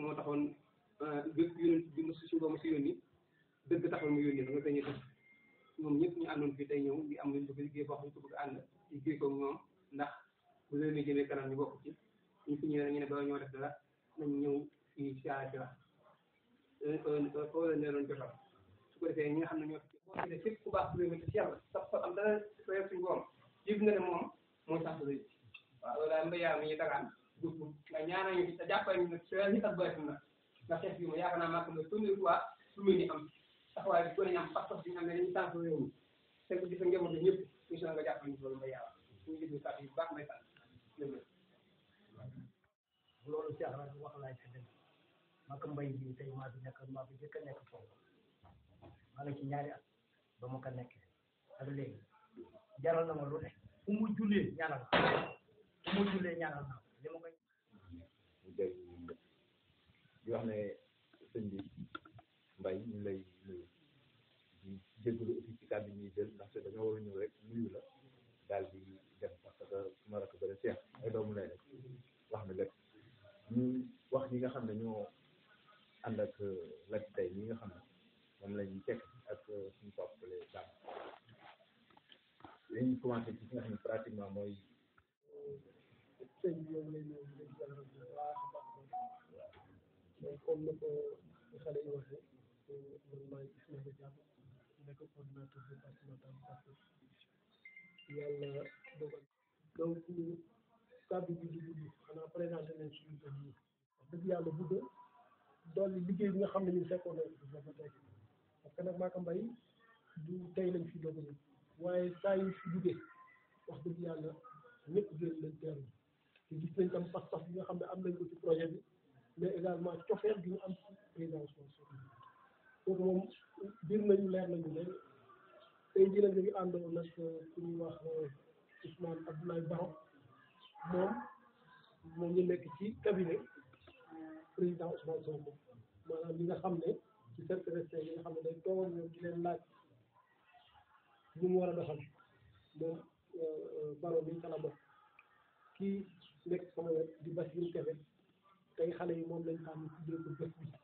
moo taxoon bépp yónent bi mu si suba mu si yónni dëgg taxoon mu yónni nga dañuy def ñoom ñëpp ñu àndoon fii tey ñëw di am luñ bëgg liggéey boo xam ne ko bëgg ànd liggéey ko ñoom ndax bu leen jëmee kanam ñu bokk ci ñu fi ñëwee ñu ne ba ñoo def dara nañ ñëw fii si àll bi la foo leen doon jotal su ko defee ñi nga xam ne ñoo boo ci def képp ku baax su leen ci yàlla sax sax am dara reer suñu borom yëg nga ne moom moo sax rëy waaw loolu daal mbéy yaa mi ñu dagaan dugg nga ñaanal ñu te jàppale ñu nag seen ñi tax bëri na ndax xeex bi ma yaakaar naa maa ko ne première fois lu muy ni am taxawaay bi ko ne am pas-pas bi nga xam ne dañuy tànk réew mi te bu gis njaboot bi ñëpp ñu nga jàppale ñu loolu mbéy yaa ñu ngi kàddu yu baax may sant loolu Cheikh rajo wax laay si dëgg maa ko mbay bi tey maa fi nekk maa fi jëkk a nekk foofu maa ngi ci ñaari at ba ma ko nekkee ak léegi jaral na ma lu ne fu mu jullee ñaanal fu mu jullee ñaanal naa li ma koy mu jël di wax ne sëñ bi mbay ñu lay nuyu di jégalu aussi ci kàddu ñuy jël ndaxte dañoo war a ñëw rek nuyu la daal di dem parce que su ma rakk bëri seex ay doomu lay rek wax na lépp ñu wax ñi nga xam ne ñoo ànd ak Lat tey ñi nga xam ne moom la ñuy tekk ak suñu toppale daal dañuy commencé ci fi nga xam ne pratiquement mooy sëñ bi ñoom lay ñëw di leen bu baax a baax donc comme ni ko xale yi waxee man maay Ismaïla Diallo nekk coordinateur départemental Pastef yàlla dogal donc kàddu bi di gudd xanaa présenté nañ suñu kër yi wax dëgg yàlla bëgg dolli liggéey bi nga xam ne ñun fekkoon nañ ko ba tey parce que nag Maka Mbaye du tey lañ fi doog a ñëw waaye saa yu fi duggee wax dëgg yàlla ñëpp génn lañ teeru te gis nañ tam pas-pas bi nga xam ne am nañ ko ci projet bi mais également cofeel bi ñu am ci président Ousmane Sonko kooku moom biir nañu leer nañu ne tey jii nag ñu ngi àndoon nag ku ñuy wax Ousmane Abdoulaye Baro moom moom ñu nekk ci cabinet président Ousmane Sonko maanaam li nga xam ne ci cercle resté yi nga xam ne day toogoon ñoom di leen laaj ñu mu war a doxal moom Baro bi ca la bokk kii nekk sama wet di Bassirou Kébé tey xale yi moom lañ xam tuddee ko bés bi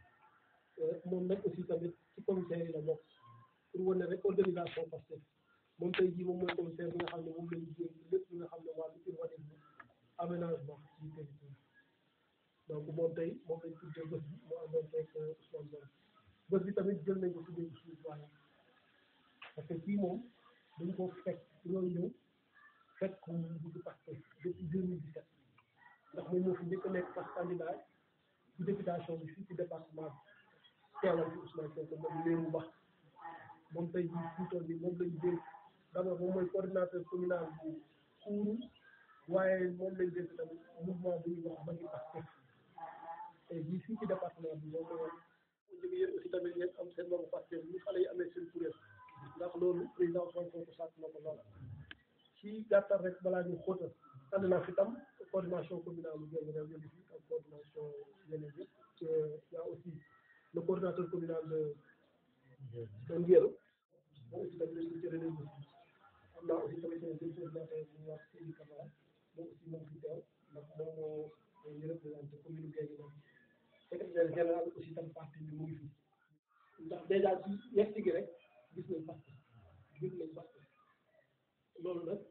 moom nag aussi tamit ci commissaire yi la bokk pour wane rek organisation Pastef moom tey jii moom mooy commissaire bi nga xam ne moom lañu jéem lépp li nga xam ne wàllu urbanisme aménagement ci territoire donc moom tey moom lañ tuddee bés bi mu amoon tey Ousmane Sonko bés bi tamit jël nañ ko tuddee ko suñu doyen parce que kii moom dañ ko fekk loolu ñëw fekk ko mu dugg Pastef depuis 2017 ndax moom moo fi njëkk a nekk parce que candidat ci députation bi fii ci département bi teewal ci Ousmane Sonko moom léemu bax moom tey jii fii tool bi moom lañ dénk d'abord moom mooy coordinateur communal bu Kourou waaye moom lañ dénk tamit mouvement bu ñuy wax Magui Pastef tey jii fii ci département bi moom mooy léegi yéen aussi tamit ngeen am seen boobu Pastef ñu xale yi amee seen kuréel ndax loolu président Ousmane Sonko sàkk na ko lool ci gàttal rek balaa ñu xóotal ànd naa fi tam coordination communale bu Guinguinéo réew yëngu fi ak coordination yeneen yëpp y a aussi le coordinateur communal de de Ndiélo moom aussi tamit lañ ko ci relais bi am naa aussi tamit seen coordinateur bu ñuy wax Seydi Camara moom aussi moom fi teew ndax moom moo ñu représenté commune Guinguinéo secrétaire général aussi tam parti bi mu ngi fi ndax dèjà ci yegg gi rek gis nañ parti gis nañ parti loolu nag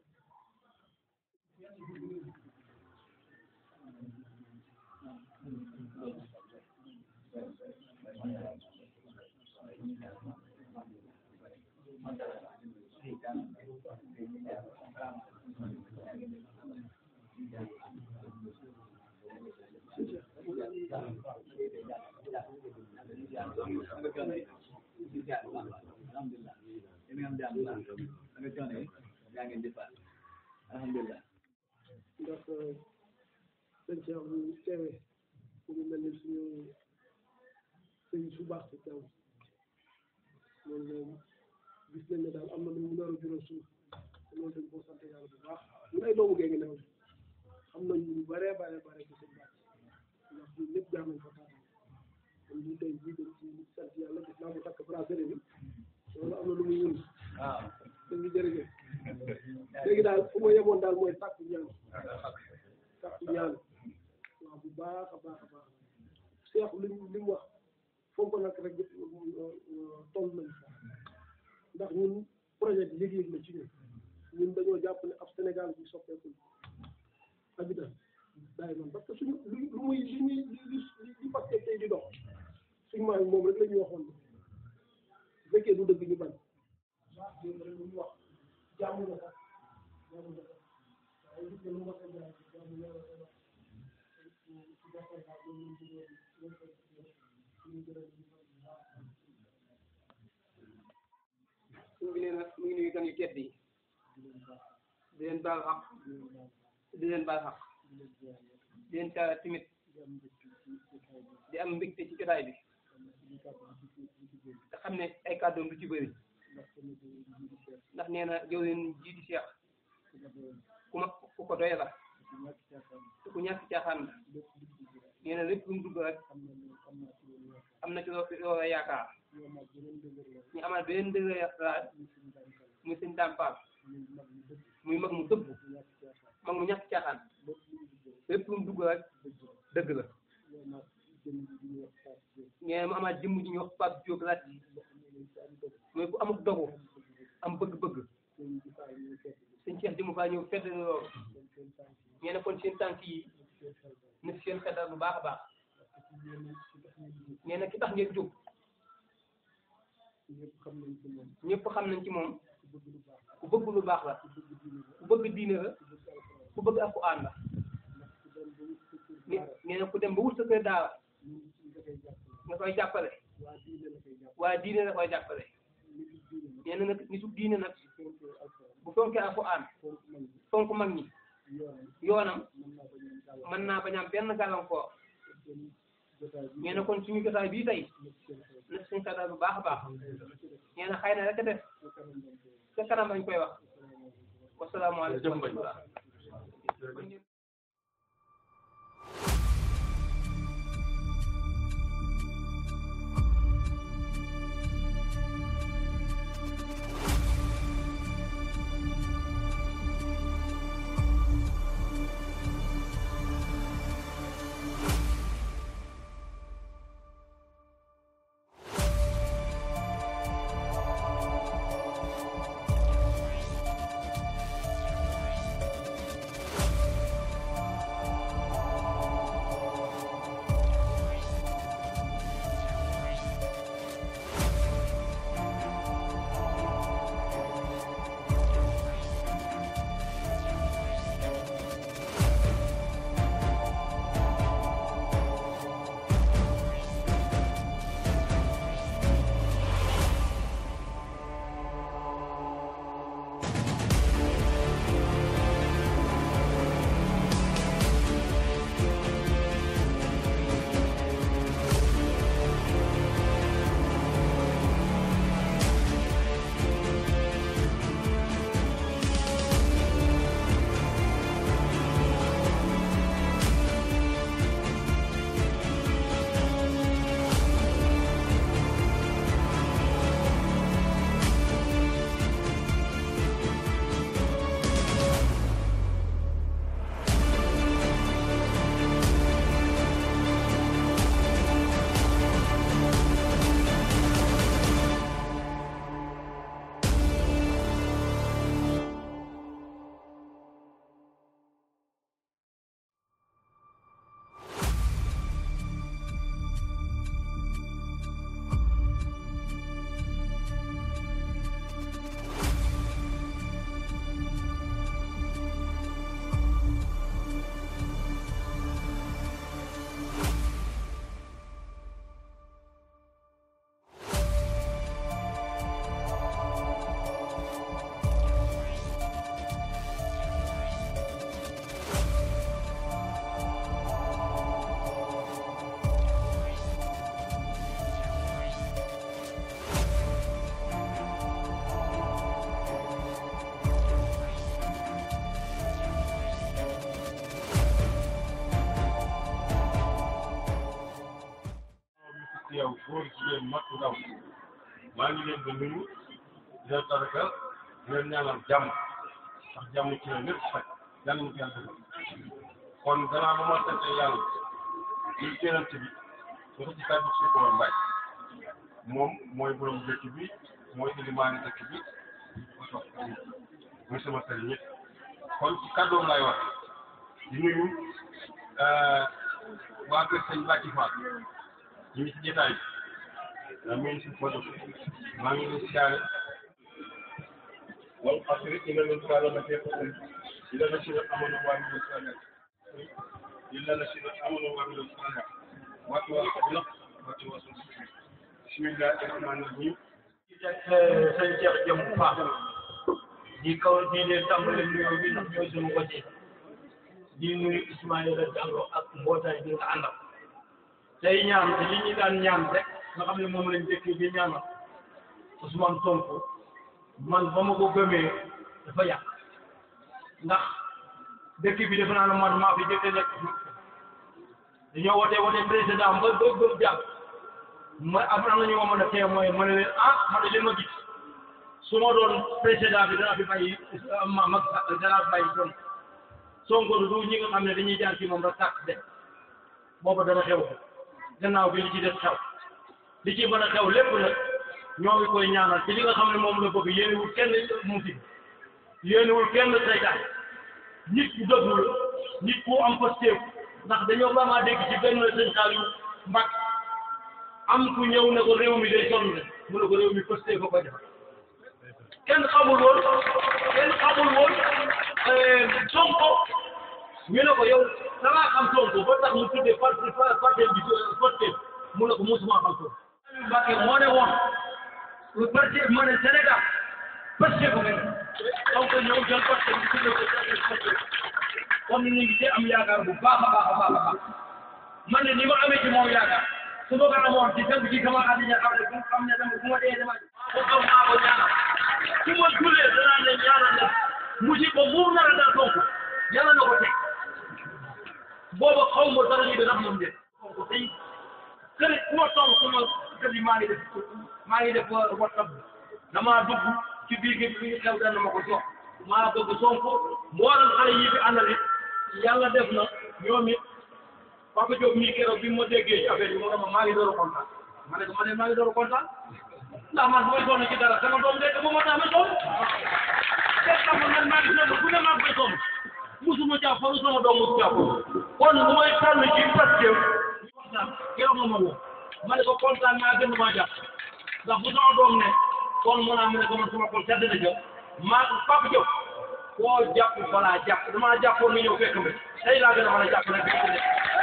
alhamdulilah ndax dañ ci am teewee ku ñu mel ni suñu sëñ su baax si teew loolu moom gis nañ ne daal am na lu mu nar a jural suuf te loolu dañ koo sant yàlla bu baax ñun ay doomu Guinguinéo xam nañ ñu bare bare bare ci seen baax ndax ñun ñëpp jaar nañ fa taata kon ñu tey jii dañ ci sant yàlla gis naa mu takk bracelet bi loolu am na lu muy wund waaw sëñ bi jërëjëf léegi daal fu ma yemoon daal mooy sàkku ñaan sàkku ñaan waaw bu baax a baax a baax Cheikh li mu li mu wax foofu nag rek toll nañu fa ndax ñun projet bi yëg-yëg la ci ñun ñun dañoo jàpp ne ab Sénégal bi soppeeku habitat daay man parce que suñu lu lu muy li ñuy li li li Pastef tey di dox suñu maay moom rek la ñu waxoon bu fekkee du dëgg ñu bañ waaw loolu rek lu ñu wax jàmm na sax jàmm na sax waaye gis nga lu ma ko jaay jàmm na la ci gàttal daal loolu lañ ci doon loolu ko ñu gërëm ñu ko suñ bi nee na mu ngi nuyu gan yu tedd yi di leen baal xaq di leen baal xaq di leen caara timit di am mbégte ci jotaay bi te xam ne ay kàddoom du ci bëri ndax nee na jëw leen jiiti Cheikh ku ma ku ko doy la te ku ñàkk caaxaan la nee na lépp lu mu dugg rek am na ci loo loo yaakaar ñu amaat beneen dëgg yaakaar muy seen dàmpaal muy mag mu dëgg mag mu ñàkk caaxaan lépp lu mu dugg rek dëgg la nee na mu amaat jëmm ji ñuy wax Pape Diop laaj mooy ku amuk dogu am bëgg-bëgg sëñ Cheikh jëmu faa ñëw fedd loolu nee na kon seen tànk yi na si seen xeddal bu baax a baax nee na ki tax ngeen jóg ñëpp xam nañ ci moom ku bëgg lu baax la ku bëgg diine la ku bëgg alxuraan la nee na ku dem ba wut sa kër daara nga koy jàppale waaye diine la koy jàppale nee na nag nitu diine nag bu fonkee alxuraan fonk mag ñi yoonam mën naa bañ am benn gàllankoor nee na kon suñu jotaay bii tey na suñu xetal bu baax a baax nee na xëy na rek a def ca kanam lañ koy wax wasalaamaaleykum wa rahmatulah yow góor jigéen mag ndaw maa ngi leen di nuyu di leen taraka di leen ñaanal jàmm ndax jàmm ci la lépp faj yàlla na ko yàlla defal kon gannaaw ba ma sante yàlla ñu jëlante bi dafa ci kàddu suñu ko woon mbay moom mooy borom dëkk bi mooy ilimaani dëkk bi muy sama sëriñ ñëpp kon ci kàddoom laay wax di nuyu waa kër sëñ Bàcci Fall ñu ngi ci jotaay bi daa mel ni suñu photo maa ngi leen siyaare wal asri inna l-insaana lafii xusr illa llaziina aamanuu wa amilu saalihaat illa llaziina aamanuu wa amilu saalihaat wa tawaasaw bil haqqi wa tawaasaw bis sabr bismillaahi rahmaani rahiim sëñ Cheikh Jëm Fall di kaw di leen tàmbale nuyoo bi ndax ñooy suñu côté di nuyu Ismaïla Diallo ak mbootaay bi nga àndal tey ñaan te li ñu daan ñaan rek nga xam ne moom lañ dëkk di ñaanal Ousmane Sonko man ba ma ko gëmee dafa yàq ndax dëkk bi defe naa ne man maa fi jëkk nekk dañoo wote wote président ba ba ba jàpp ma am na ñu ma mën a témoin ma ne leen ah ma ne li ma gis su ma doon président bi dana fi bàyyi ma mag dana fi bàyyi doon Sonko du ñi nga xam ne dañuy jaar ci moom rek tàkk de booba dana xew gannaaw bi li ci def xew li ci mën a xew lépp nag ñoo ngi koy ñaanal ci li nga xam ne moom la bëgg yéenewul kenn musiba yéenewul kenn seytaan nit ku dëggu la nit ku am pasteef ndax dañoo vraiment dégg ci benn sëñ Saliou Mbacke am ku ñëw ne ko réew mi day sonn mu ne ko réew mi pasteef ko ko defar kenn xamul woon kenn xamul woon Sonko ñu ne ko yow da ngaa xam Sonko ba tax mu tuddee parti parti bi pasteef mu ne ko musuma xam Sonko Mbacke moo ne woon lu parti moo ne Sénégal pasteef ko ngeen donc ñëw jël pasteef bi tuddee ko pasteef kon ñu ngi ci am yaakaar bu baax a baax a baax a baax man ne ni ma amee ci moom yaakaar su ma ko amoon ci tënk ci sama àddina xam ne xam ne dama bu ma dee dama ko xam maa ko ñaanal su ma jullee danaa ne ñaanal ne musiba mu nar a dal Sonko yàlla na ko teg booba xaw ma dara ñu dana moom de Sonko tey kër ku ma toll su ma kër yi maa ngi def maa ngi def WhatsApp damaa dugg ci biir gi bi xew dana ma ko jox maa bëgg Sonko mboolem xale yi fi àndal it yàlla def na ñoom it Papa Diop mii keroog bi ma déggee ci affaire yi mu ne ma maa ngi door a kontaan ma ne ko ma ne maa ngi door a kontaan ndax man bu may sonn ci dara sama doom de ba ma tax ma sonn te xam nga man maa ngi sonn bu ne maa ngi koy sonn musuma caa faru sama doom musu caa faru kon bu may tànn ci Pastef kontaan keroog nga ma woo ma ne ko kontaan naa gën maa jàpp ndax bu sama doom ne kon mu naa mu ne ko man sama xol sedd na jël maa Papa Diop koo jàpp balaa jàpp damaa jàppoon nga ñëw fekk mi tey laa gën a mën a jàpp nag fekk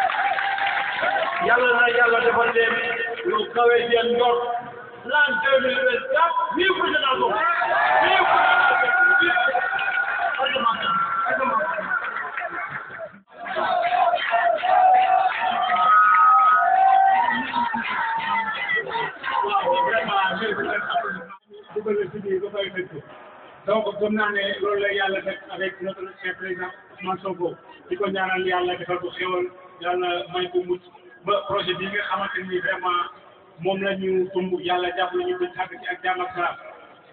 yàlla na yàlla defal leen lu kawe seen njort l'an deux mille vingt quatre vive président Sonko vive donc gëm naa ne loolu la yàlla def avec notre chef président Ousmane Sonko di ko ñaanal yàlla defal ko xéwal yàlla may ko mucc ba projet bi nga xamante ni vraiment moom la ñu tumb yàlla jàppale ñu bañ xàgg ci ak jàmm ak salaam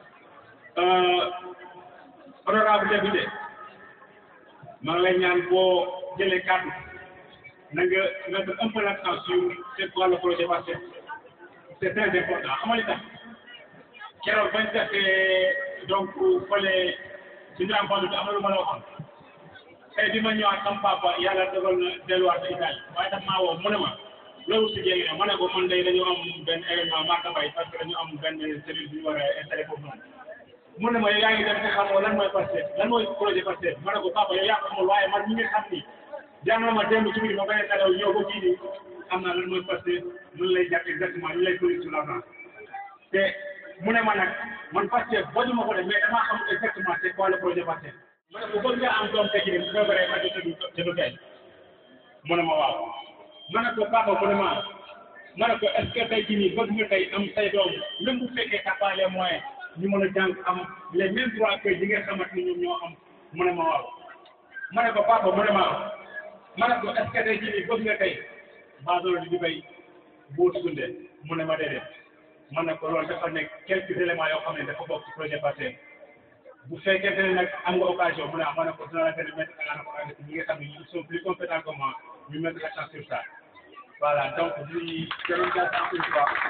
honorable député maa ngi lay ñaan boo jëlee kàddu na nga mettre un peu l'accent sur c'est quoi le projet parce que c'est très important xam nga li tax keroog bañ defee donc fële suñu rencontre bi am na lu ma la waxoon tey bi ma ñëwaat sama papa yàlla dogal na delluwaat ba Italie waaye daf maa woo mu ne ma loolu si jéegi ma ne ko man day dañu am benn événement Maka Bay parce que dañu am benn cellule bi ñu war a installé foofu noonu mu ne ma yow yaa ngi dem te xamoo lan mooy Pastef lan mooy projet Pastef ma ne ko papa yow yaa ko xamul waaye man ñi nga xam ni jàng na ma démb ci biir ma bañ a nelaw ñëw ba kii nii xam naa lan mooy Pastef nun lay jàpp exactement ñu lay produire sur la base te mu ne ma nag man Pastef boo ma ko def mais damaa xam exactement c'est quoi le projet Pastef ma ne ko bëgg nga am doom tekki bu feebaree ma jot te du tey mu ne ma waaw ma ne ko papa mu ne ma ma ne ko est-ce que tey jii nii bëgg nga tey am say doom même bu fekkee t'as pas les moyens ñu mën a jàng am les mêmes droits que yi nga xamante ni ñoom ñoo am mu ne ma waaw ma ne ko papa mu ne ma ma ne ko est-ce que tey jii nii bëgg nga tey baadolo di di bay buut sunde mu ne ma déedéet ma ne ko loolu dafa nekk quelques éléments yoo xam ne dafa bokk ci projet Pastef bu fekkente ne nag am nga occasion mu ne ah ma ne ko dina la gën a mettre à la ñi nga xam ne ils sont plus compétents que moi ñu mettre l'accent sur ça voilà donc di gërëm gàttal encore une fois.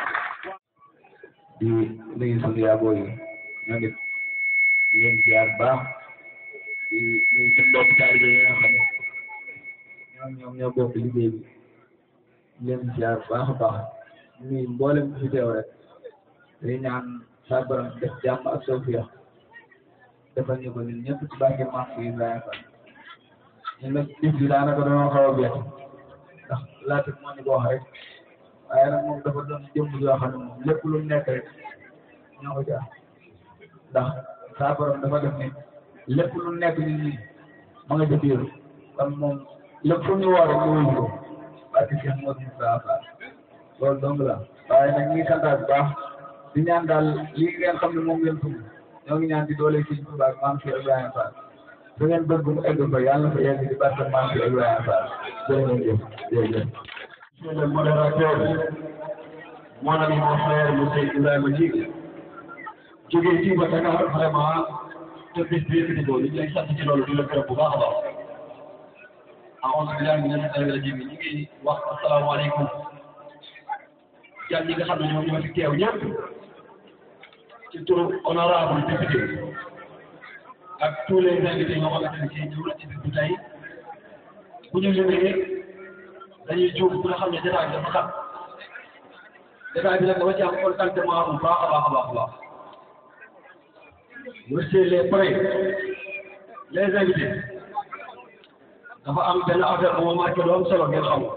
di nuyu sunu yaaboo yi ñoo ngi leen ziar baax di nuyu seen mbokk taalibe yi nga xam ne ñoom ñoom ñoo bokk liggéey bi di leen ziar baax a baax di nuyu mboolem ku fi teew rek day ñaan saa borom def jàmm ak tawfiix defal ñu ko ñun ñëpp ci barke Maam si Ibrahima Fall ñun nag bis bi daanaka dañoo xaw a bett ndax laata moo ñu ko wax rek waaye nag moom dafa doon jëmm yoo xam ne moom lépp lu mu nekk rek ñoo ko jaar ndax saa borom dafa def ne lépp lu nekk nit ñi ma nga ca biir kon moom lépp fu ñu woo rek ñu wuyu ko parce que Cheikh Modou Moustapha Fall loolu dong la waaye nag ñu ngi santaat bu baax di ñaan daal lii ngeen xam ne moom ngeen sumb ñoo ngi ñaan di doole Sëriñ Tuubaa ak Maam Cheikh Ibrahima Fall fu ngeen bëgg mu egg fa yàlla na fa yegg di barke Maam Cheikh Ibrahima Fall jërë ngeen jëf jërëjëf Monsieur le modérateur, mon ami, mon frère, monsieur Ibrahima Djig, jógee fii ba Dakar vraiment te bis bi yëkkati ko ñu ngi lay sant ci loolu di la gërëm bu baax a baax. A'uuzu billaahi mina shaytaani rajiim ñu ngi wax asalaamaaleykum jàll ñi nga xam ne ñoom ñoo fi teew ñëpp ci turu honorable député ak tous les invités ñoo xamante ne ci ñëw na ci bis bi tey bu ñu limee dañuy juum bu nga xam ne jotaay bi dafa xam jotaay bi nag dafa ci am contentement bu baax a baax a baax a baax monsieur les prêts les invités dafa am benn affaire bu ma marqué lu am solo ngeen xam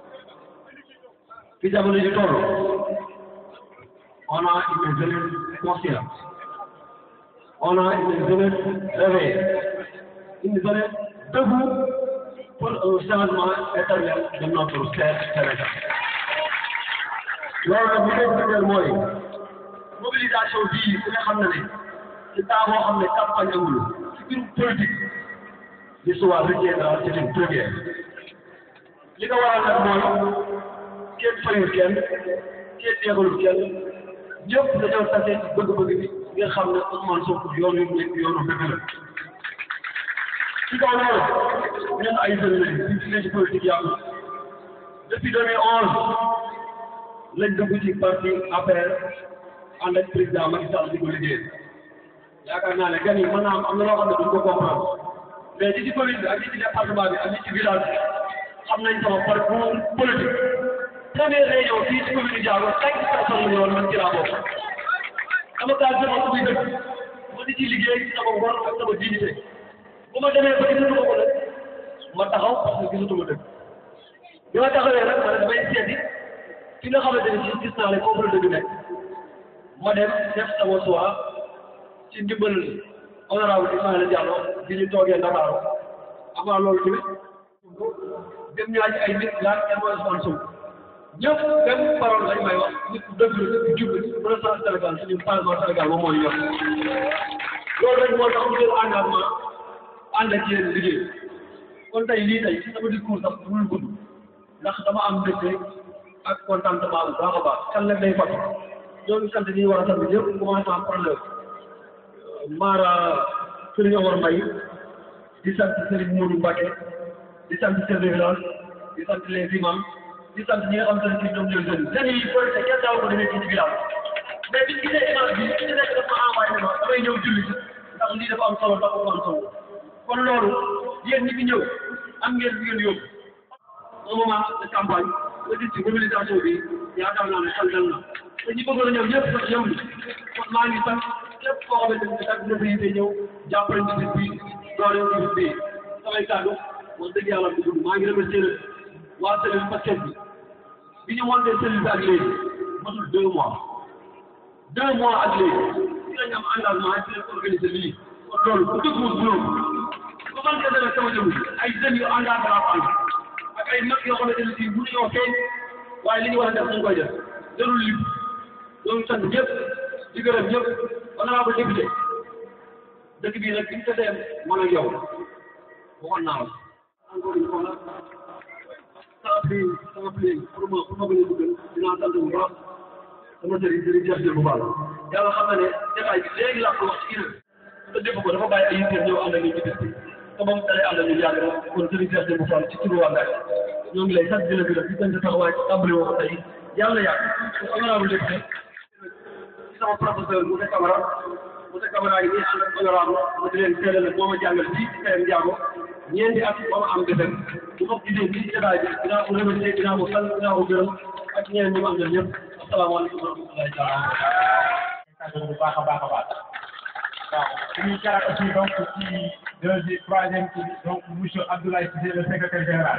fi jamono ji toll on a une jeunesse consciente on a une jeunesse réveillée une jeunesse debout pour un changement éternel de notre cher Sénégal. loolu nag li koy firndeel mooy mobilisation bii ku ne xam na ne ci temps boo xam ne campagne amul ci biir politique l'histoire retiendra c'est une première li ko waral nag mooy kenn fayul kenn kenn yeegalul kenn ñëpp dañoo tase ci bëgg-bëgg bi nga xam ne Ousmane Sonko yoon yu nekk yoonu dëgg la ci kaw loolu ñun ay jeunes lañu ñu ci ci politique yàgg depuis 2011 lañ dugg ci parti APR ànd ak président Macky Sall di ko liggéey yaakaar naa ne gan yi mën naa am am na loo xam ne duñ ko comprendre mais ci ci commune bi ak ci ci département bi ak ci ci village bi xam nañ sama parcours politique première réunion fii ci commune Diago cinq personnes la ñu woon man ci laa bokk dama kaa jëmal ko muy dëkk ma di ci liggéey ci sama ngor ak sama dignité bu ma demee ba gisatuma ko nag ma taxaw parce que gisatuma dëgg bi ma taxawee nag ma ne damay seeti fi nga xamante ne ci gis naa ne foofu la dëgg nekk ma dem def sama choix ci ndimbal honorable Ismaïla Diallo bi ñu toogee Ndakaaru avant loolu tamit dem ñaa ci ay nit laaj kenn mooy Ousmane Sonko ñëpp même parole lañ may wax nit ku dëgg la nit ku jub la mën a sant Sénégal suñu changement Sénégal moom moo ñu yor loolu rek moo tax ñu jël engagement ànd ak yéen liggéey kon tey lii tey sama discours sax mënul gudd ndax dama am mbégte ak contentement bu baax a baax kan nag day fat ñoo ngi sant ñi war a sant ñëpp commencement par le Mara Serigne Omar Mbaye di sant Serigne Modou Mbacké di sant chef de village di sant les imams di sant ñi nga xam ne ci ñoom ñooy jeunes jeunes yi police kenn daaw ko demee ci ci village mais biñ gisee image bi ci nekk dafa envoyé ne ma damay ñëw julli si ndax lii dafa am solo dafa am solo kon loolu yéen ñi fi ñëw am ngeen fi ngeen yóbbu au moment de campagne nga gis ci mobilisation bi yaakaar naa ne xel dal na te ñi bëggoon a ñëw ñëpp sax ñëw ni kon maa ngi sant képp koo xamante ni kat dina fi ñëw jàppale ci bis bi doole ci bis bi samay kàddu wax dëgg yàlla du gudd maa ngi remercier waa cellule Pastef bi bi ñu monté cellule bi ak léegi matul deux mois deux mois ak léegi ci lañ am engagement ci lañ organiser lii kon loolu bu dëgg bu loolu bu man kese nag sama jëm ay jeunes yu engagé la am ak ay mag yoo xamante ne si mënuñoo feeñ waaye li ñu war a def dañ koy def jarul lim ñoo ngi sant ñëpp di gërëm ñëpp honorable député dëkk bii nag bi ñu tesee man ak yow waxoon naa la encore une fois sans plus sans plus pour ma pour ma bañ a duggal dinaa sant bu baax sama sëriñ sëriñ Cheikh Diop bu baax yàlla xam na ne détail bi léegi laa ko wax ci kii te dégg ko dafa bàyyi ay yitteel ñëw ànd ak ñun ci bis bi te ba mu dalee ànd ak ñun yàgg na kon sëriñ Cheikh Diop bu Fall ci turu waa Ngaye ñoo ngi lay sant di la gërëm di sant taxawaay ci tàmbali woo ko tey yàlla yàgg honorable député ci sama professeur Moussa Camara Moussa Camara yi nii ànd ak honorable ma di leen teelal moo ma jàngal fii ci KM Ndiago ñeenti at ba ma am defar bu ma gisee fii ci jotaay bi dinaa ko remercier dinaa ko sant dinaa ko gërëm ak ñeneen ñi ma àndal ñëpp asalaamaaleykum wa rahmatullahi taala bu baax a baax a baax waaw suñuy jaar aussi donc ci deuxième troisième ci donc monsieur Abdoulaye Cissé le secrétaire général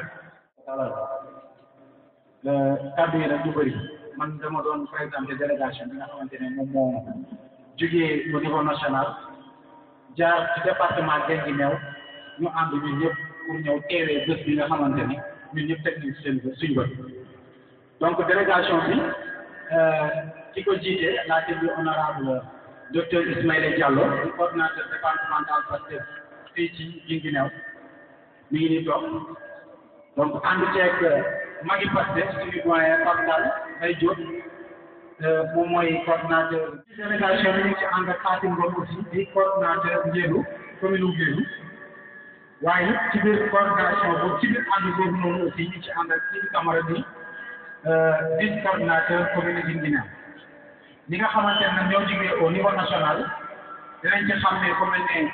kàddu yi nag du bëri man dama doon présenté délégation bi nga xamante ne moom moo jógee au niveau national jaar ci département Guinguinéo ñu ànd ñun ñëpp pour ñëw teewee bés bi nga xamante ne ñun ñëpp teg nañ ci seen suñu bët donc délégation bi ki ko jiite laa déglu honorable docteur Ismaïla Diallo di coordinateur départemental Pastef fii ci Guinguinéo mi ngi nii toog donc ànd ceeg magi Pastef suñu doyen Pape Ndal Mbaye Diop moom mooy coordinateur délégation bi ñu ngi ci ànd ak Fatim Ngom aussi di coordinateur Ngélu commune u Ngélu waaye ci biir coordination boobu ci biir ànd boobu noonu aussi ñu ci ànd ak Sidi Camara bi vice coordinateur commune Guinguinéo ñi nga xamante ne ñoo jógee au niveau national dinañ ci xam ne comme ne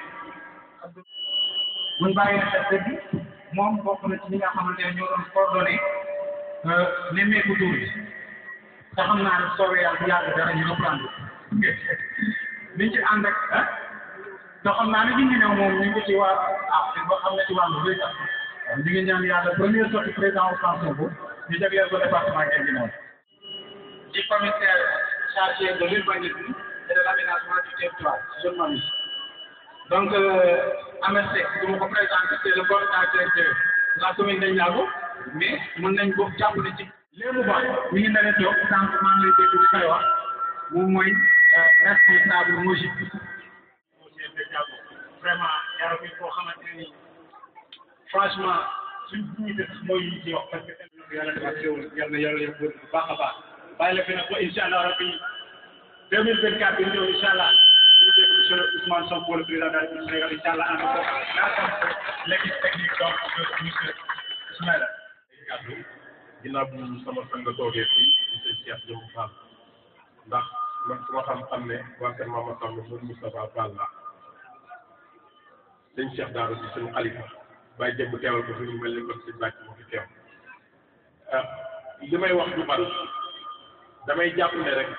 buñ bàyyi xel dëgg moom bokk na ci ñi nga xamante ne ñoo doon coordonné nemmeeku tur bi te xam naa ne soobee yàlla bu yàgg dara ñu reprendre liñ ci ànd ak ah te xam naa ne Guinguinéo moom ñu ngi ci waa ah boo xam ne ci wàllu béy sax ñu ngi ñaan yàlla première sortie président Ousmane Sonko ñu jagleel ko département Guinguinéo ci commissaire chargé de l'urbanisme et de l'aménagement du territoire je m'amuse donc Ahmed Seck du ma ko présenté c'est le coordinateur de la commune de Ndiago mais mën nañ ko jàpp ne ci léegi ba mi ngi leen toog sànq maa ngi lay dégg bu koy wax moom mooy responsable MOJIP monsieur Ndiago vraiment yàlla fi koo xamante ne ni franchement suñ dignité sax mooy ñu ci wax parce que yàlla dafa teewul yàlla na yàlla yëpp bu baax a baax bàyyi la fi nag ba incha allah rabbi deux mille vingt quatre bi ñëw incha allah ñu dégg monsieur Ousmane Sonko le président de la République du Sénégal incha allah ànd ko l'ensemble de l'équipe technique donc de monsieur Ismaïla kàddu ginnaaw bu sama sang toogee fii di sëñ Cheikh Jëmb Fall ndax man su ma xam-xam ne waa kër Mama Samb moom Moustapha Fall la sëñ Cheikh Daara si suñu xalifa bàyyi jëmm teewal ko fi mu mel ni kon sëñ bàcc moo fi teew ah li may wax du bari damay jàpp ne rek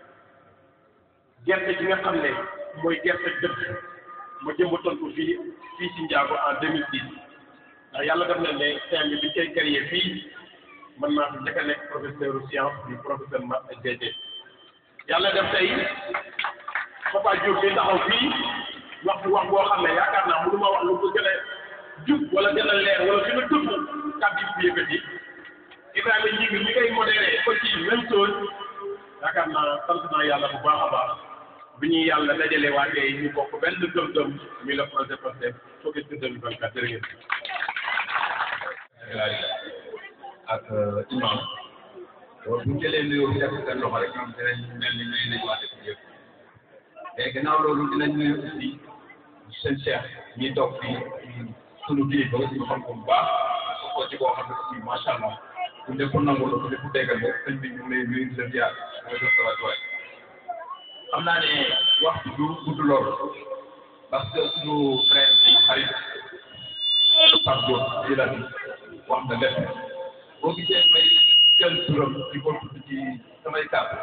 gerte gi nga xam ne mooy gerte dëkk ma jëmbatoon ko fii fii ci Ndiago en 2010 ndax yàlla def na ne thème bi bi koy créé fii man maa fi njëkk a nekk professeur science du professeur math ak DT yàlla def tey Papa Diop bi taxaw fii wax fi wax boo xam ne yaakaar naa mënu ma wax lu ko gën a jub wala gën a leer wala gën a dëpp kàddu yi fi yëkkati Ibrahima ñi ngi li ngay modéré ko ci même chose yaakaar naa sant naa yàlla bu baax a baax bi ñuy yàlla dajale waa tey ñu bokk benn gëm-gëm muy le projet Pastef focus sur 2024 jërë ngeen ak imam bu ñu jëlee nuyoo bi def ko seen loxo rek ñoom dinañ mel ni nuyu nañu waa dëkk bi yëpp mais gannaaw loolu dinañ nuyu aussi seen cheikh ñi toog fii sunu kilifa ñu xam ko bu baax ko ci koo xam ne aussi macha allah ku lépp nangu la ku lépp déggal ko sëñ bi ñu ngi lay nuyu di la ziar mooy def sa wàccuwaay xam naa ne wax du gudd lool parce que suñu frère xarit Pape Diop di la bi wax na lépp boo gisee may jël turam di ko tudd ci samay kàddu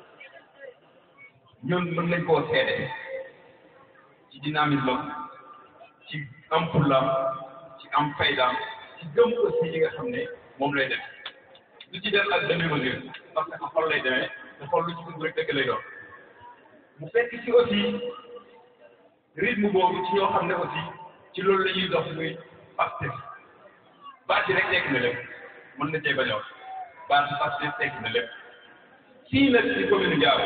ñun mën nañ koo seede ci dynamisme ci am fullaam ci am faydaam ci gëm aussi li nga xam ne moom lay def lu ci def ak demi mesure parce que xol lay demee te xol lu ci dugg rek dëgg lay doon mu fekk ci aussi rythme boobu ci ñoo xam ne aussi ci loolu la ñuy dox muy Pastef baat yi rek tekki na lépp mën na cee bañ a wax baat bi Pastef tekki na lépp fii nag ci commune Ndiago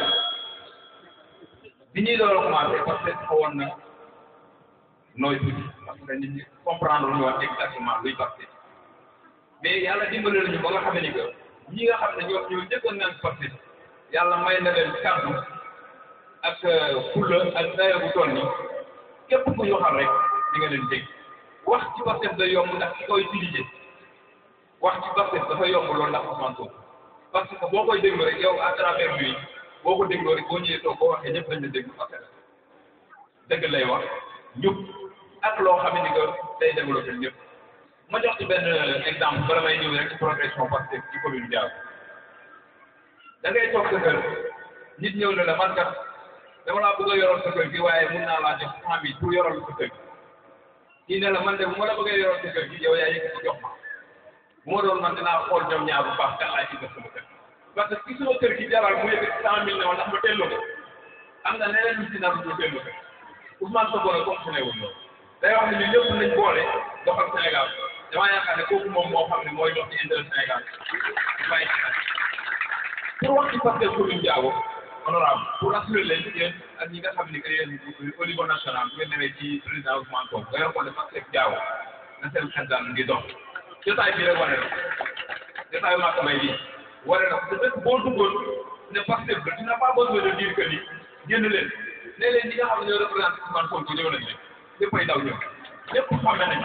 bi ñuy door a commencé Pastef xawoon na nooy tuuti parce que nit ñi comprendre lu ñu wax exactement luy Pastef mais yàlla dimbali nañu ba nga xam ne que ñi nga xam ne ñoo ñoo njëkkoon naan Pastef yàlla may na leen kàddu ak fulla ak dayo bu toll ni képp ku ñu xam rek di nga leen dégg wax ci Pastef day yomb ndax ki koy utiliser wax ci Pastef dafa yomb loolu ndax Ousmane Sonko parce que boo koy déglu rek yow à travers lui boo ko dégloo rek boo ñëwee toog boo waxee ñëpp dañ la déglu parce que dëgg lay wax njub ak loo xam ne que day développé ñëpp ma jox ci benn exemple bala may ñëw rek ci progression Pastef ci commune Diao da ngay toog sa kër nit ñëw ne la man kat dama laa bëgg a yoroon sa kër gi waaye mun naa laa jox cent mille pour yoral sa kër gi kii ne la man de bu ma la bëggee yoroon sa kër gi yow yaa yëkkati jox ma bu ma doon man dinaa xool ñoom ñaar bu baax kan laay ci def sama kër parce que ki sama kër gi jaral mu yëkkati cent mille ne ma ndax ma delloo ko am na leneen lu si nar lu delloo ko Ousmane Sonko nag fonctionné wul loolu day wax ne ñun ñëpp nañ boole doxal Sénégal damaa yaakaar ne kooku moom moo xam ne mooy dox ci intérêt Sénégal bàyyi pour wax ci Pastef commune Diao honorable pour assurer leen yéen ak ñi nga xam ne que yéen au niveau national bu ngeen demee ci président Ousmane Sonko nga yor ko ne Pastef Diao na seen xel daal ngi dox jotaay bi rek wane na jotaay maa ko may lii wane na te dëkk boo duggoon ne Pastef la dina pas besoin de dire que ni génn leen ne leen ñi nga xam ne ñoo représenté Ousmane Sonko ñëw nañ leen léppay daw ñëw lépp xame nañ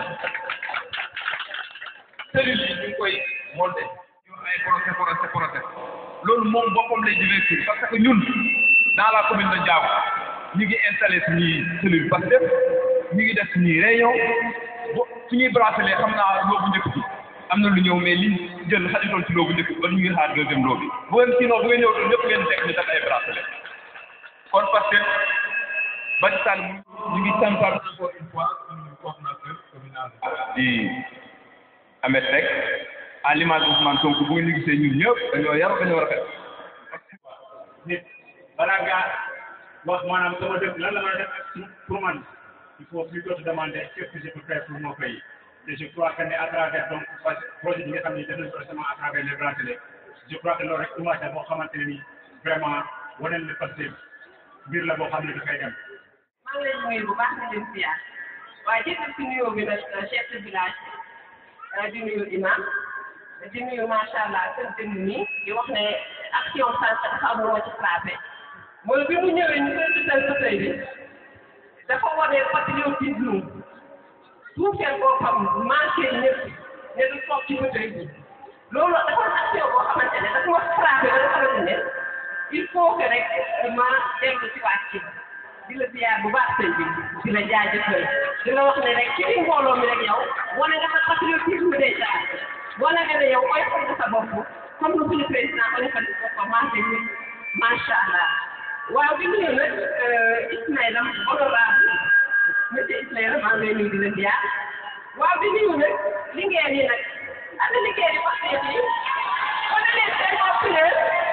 cellules yi ñu ngi koy monté ñu ay procès procès procès loolu moom boppam lay divertir parce que ñun dans la commune de Diao ñu ngi installé suñuy cellule Pastef ñu ngi def suñuy réunion bo suñuy bracelet xam naa loobu njëkk bi am na lu ñëw mais li jël xajatoon ci loobu njëkk bi ba ñu ngi xaar deuxième loo bi bu ngeen sinon bu ngeen ñëw doon ñëpp ngeen teg ñu def ay bracelet kon Pastef Badji Sall ñu ngi santaat encore une fois suñu coordinateur communal di Ahmed Seck à l'image Ousmane Sonko bu ngeen ñu gisee ñun ñëpp dañoo yar dañoo rafet nit balaa ngaa wax maanaam sama dëkk lan la mën a def pour man il faut plutôt te demander qu'est-ce que je peux faire pour mon pays et je crois que ne à travers donc projet bi nga xam ne def nañ ko récemment à travers les bracelets je crois que loolu rek image la boo xamante ne nii vraiment wane na Pastef mbir la boo xam ne dafay dem. maa ngi leen nuyu bu baax di leen ziar waaye jëkkër si nuyoo bi nag chef de village di nuyu imam di nuyu macha allah kër dënn nii di wax ne action sànq dafa am lu ma ci frappé mooy bi mu ñëwee ñu koy tuddal fauteuil bi dafa wane patriotisme suufeel boppam manqué ñëpp ne du toog ci fauteuil bi loolu dafa action boo xamante ne dafa ma frappé ba nga xamante ne il faut que rek ma dellu ci waat ci di la ziar bu baax sëñ bi di la jaajëfal di la wax ne rek ci biir mbooloo mi rek yow wane nga sa patriotisme déjà wane nga ne yow koy fonk sa bopp comme lu suñu président ko defal boppam marché ñëpp macha allah waaw bi nuyu nag Ismaïla honorable monsieur Ismaïla maa ngi lay nuyu di la ziar waaw bi nuyu nag liggéey yi nag ana liggéey yi wax dëgg yi wane leen seen bopp leen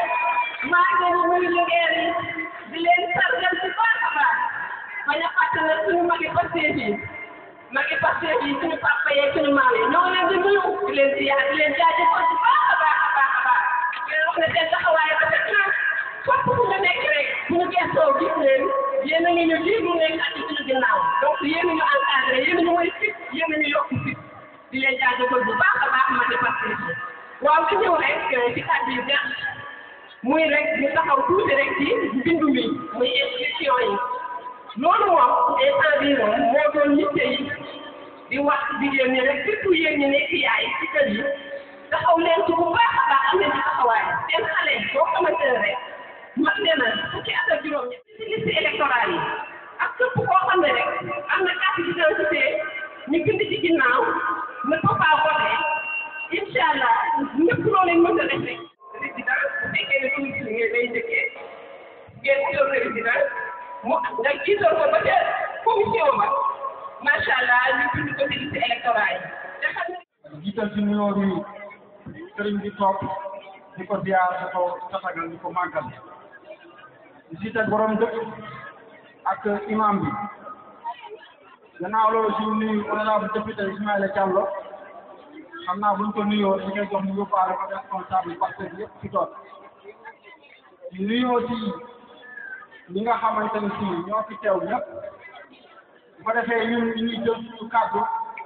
maa ngi leen di nuyu liggéey yi di leen sargal bu baax a baax bañ a fàtte nag suñu magi Pastef yi magi Pastef yi suñu papa yeeg suñu maam yi ñoo leen di nuyu di leen ziar di leen jaajëfal bu baax a baax a baax a baax di leen wax ne seen taxawaay rafet na fépp fu nga nekk rek bu ñu gëstoo gis leen yéen a ngi ñu lii mu nekk ak ci suñu ginnaaw donc yéen a ñu encadré yéen a ñu mooy fit yéen a ñu yokk fit di leen jaajëfal bu baax a baax magi Pastef yi waaw di ñëw rek ci kàddu yu gàtt muy rek ñu taxaw tuuti rek ci mbindu mi muy inscription yi loolu moom instant bii moom moo doon yitte yi di wax jigéen ñi rek surtout yéen ñi nekk yaay ci kër yi taxaw leen ci bu baax a baax am leen ci taxawaay seen xale yi boo xamante ne rek mat leen na fukki at ak juróom ñi ci liste électorale yi ak képp koo xam ne rek am na carte d'identité ñu bind ci ginnaaw ne peut pas voter incha allah ñëpp loo leen mën a def rek président bu fekkee ne commission ngeen lay njëkkee ngeen wutal président mu nga jiital ko ba ca commission ba macha allah ñu bind ko ci liste électorale yi te xam ne jiital ci nuyoo bi sëriñ bi toog di ko ziar di ko tatagal di ko màggal di si teg borom dëkk ak imam bi gannaaw loolu si nuyu honorable député Ismaïla Diallo xam naa buñ ko nuyoo di ngay jox mu yóbbaale ko responsable parce que yëpp ci toog di nuyoo ci ñi nga xamante ne si ñoo fi teew ñëpp bu ko defee ñun ñu ñuy jël suñu kàddu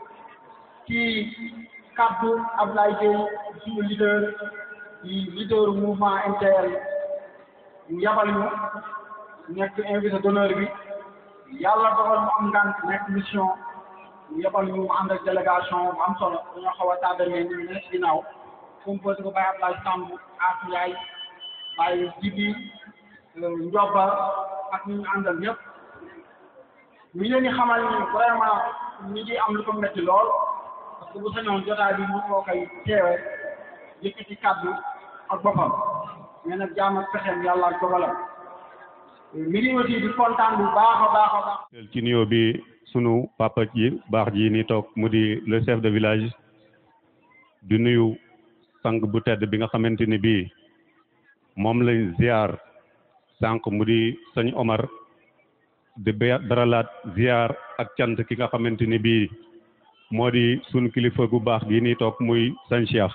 ci kàddu Ablaye Gueye suñu leader di leader mouvement MTL ñu yabal ñu nekk invité d'honneur bi yàlla dogal mu am ngànt nekk mission yebal ñu ànd ak délégation bu am solo dañoo xaw a tàggalee ñu ne ci ginnaaw composé ko Baye Abdoulaye Samb ak Ndiaye Baye Jibi Ndioba ak ñu ñu àndal ñëpp ñu leen di xamal ni vraiment ñi ngi am lu ko métti lool parce que bu sañoon jotaay bi mu koo koy teewe yëkkati kàddu ak boppam mais nag jaam ak pexeem yàlla ak dogalam mi ngi aussi di kontaan bu baax a baax a baax ci nuyoo bi sunu papa ji baax ji ni toog mu di le chef de village di nuyu sang bu tedd bi nga xamante ni bii moom lañ ziar sànq mu di sëñ Omar di daralaat ziar ak cant ki nga xamante ni bii moo di sunu kilifa gu baax gi ni toog muy sëñ Cheikh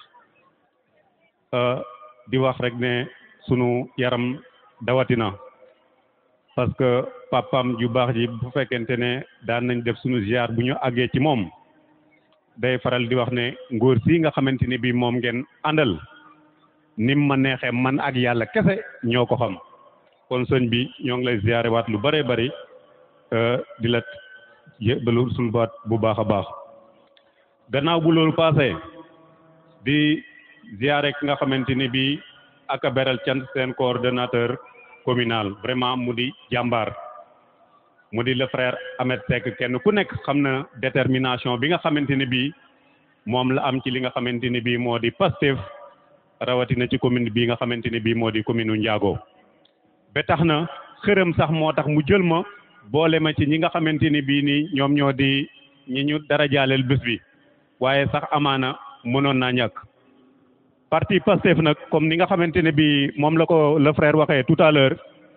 di wax rek ne sunu yaram dawatina parce que papam ju baax ji bu fekkente ne daan nañ def sunu ziar bu ñu àggee ci moom day faral di wax ne ngóor si nga xamante ni bii moom ngeen àndal nim ma neexee man ak yàlla kese ñoo ko xam kon sëñ bi ñoo ngi lay ziare waat lu bëree bëri di la yëbalu suñu baat bu baax a baax gannaaw bu loolu passé di ziare ki nga xamante ni bii ak a beral cant seen coordonnateur communal vraiment mu di jàmbaar mu di le frère Ahmed Seck kenn ku nekk xam na détermination bi nga xamante ni bii moom la am ci li nga xamante ni bii moo di Pastef rawatina ci commune bii nga xamante ni bii moo di commune u Ndiago ba tax na xërëm sax moo tax mu jël ma boole ma ci ñi nga xamante ni bii nii ñoom ñoo di ñi ñu dara jaaleel bés bi waaye sax amaana mënoon naa ñàkk parti Pastef nag comme ni nga xamante ne bii moom la ko le frère waxee tout à l'heure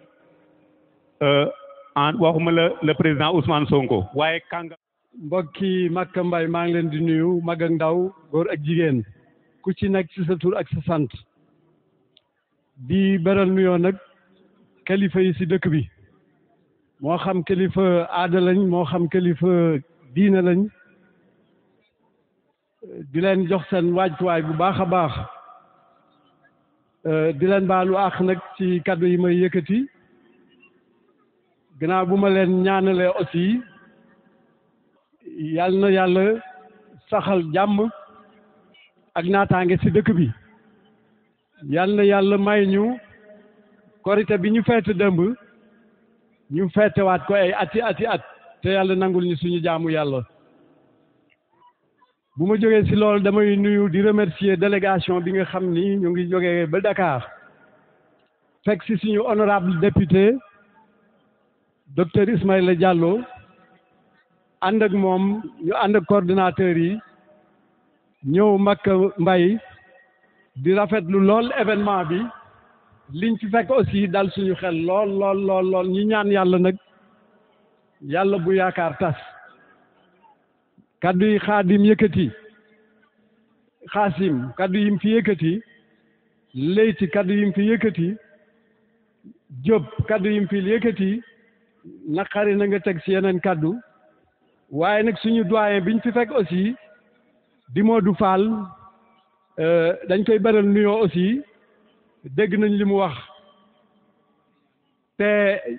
en waxuma la le président Ousmane Sonko waaye kànga mbokki Makka Mbay maa ngi leen di nuyu mag ak ndaw góor ak jigéen ku ci nekk ci sa tur ak sa sant di beral nuyoo nag kilifa yi ci dëkk bi moo xam kilifa aada lañ moo xam kilifa diina lañ di leen jox seen waajtuwaay bu baax a baax di leen baalu àq nag ci kaddu yi may yëkkati gannaaw bu ma leen ñaanalee aussi yal na yàlla saxal jàmm ak naataange ci dëkk bi yal na yàlla may ñu korite bi ñu feete dëmb ñu feetewaat ko ay ati ati at te yàlla nangul ñu suñu jaamu yàlla bu ma jógee ci loolu damay nuyu di remercier délégation bi nga xam ni ñu ngi jógee ba Dakar fekk ci suñu honorable député docteur Ismaïla Diallo ànd ak moom ñu ànd ak coordinateur yi ñëw Makka Mbay di rafetlu lool événement bi liñ fi fekk aussi dal suñu xel lool lool lool lool ñi ñaan yàlla nag yàlla bu yaakaar tas kaddu yi xaadim yëkkati xaasim kaddu yim fi yëkkati léyti kaddu yim fi yëkkati jóob kaddu yim fi yëkkati naqari na nga teg ci yeneen kaddu waaye nag suñu doyen biñ fi fekk aussi di Modou Fall dañ koy beral nuyoo aussi dégg nañ li mu wax te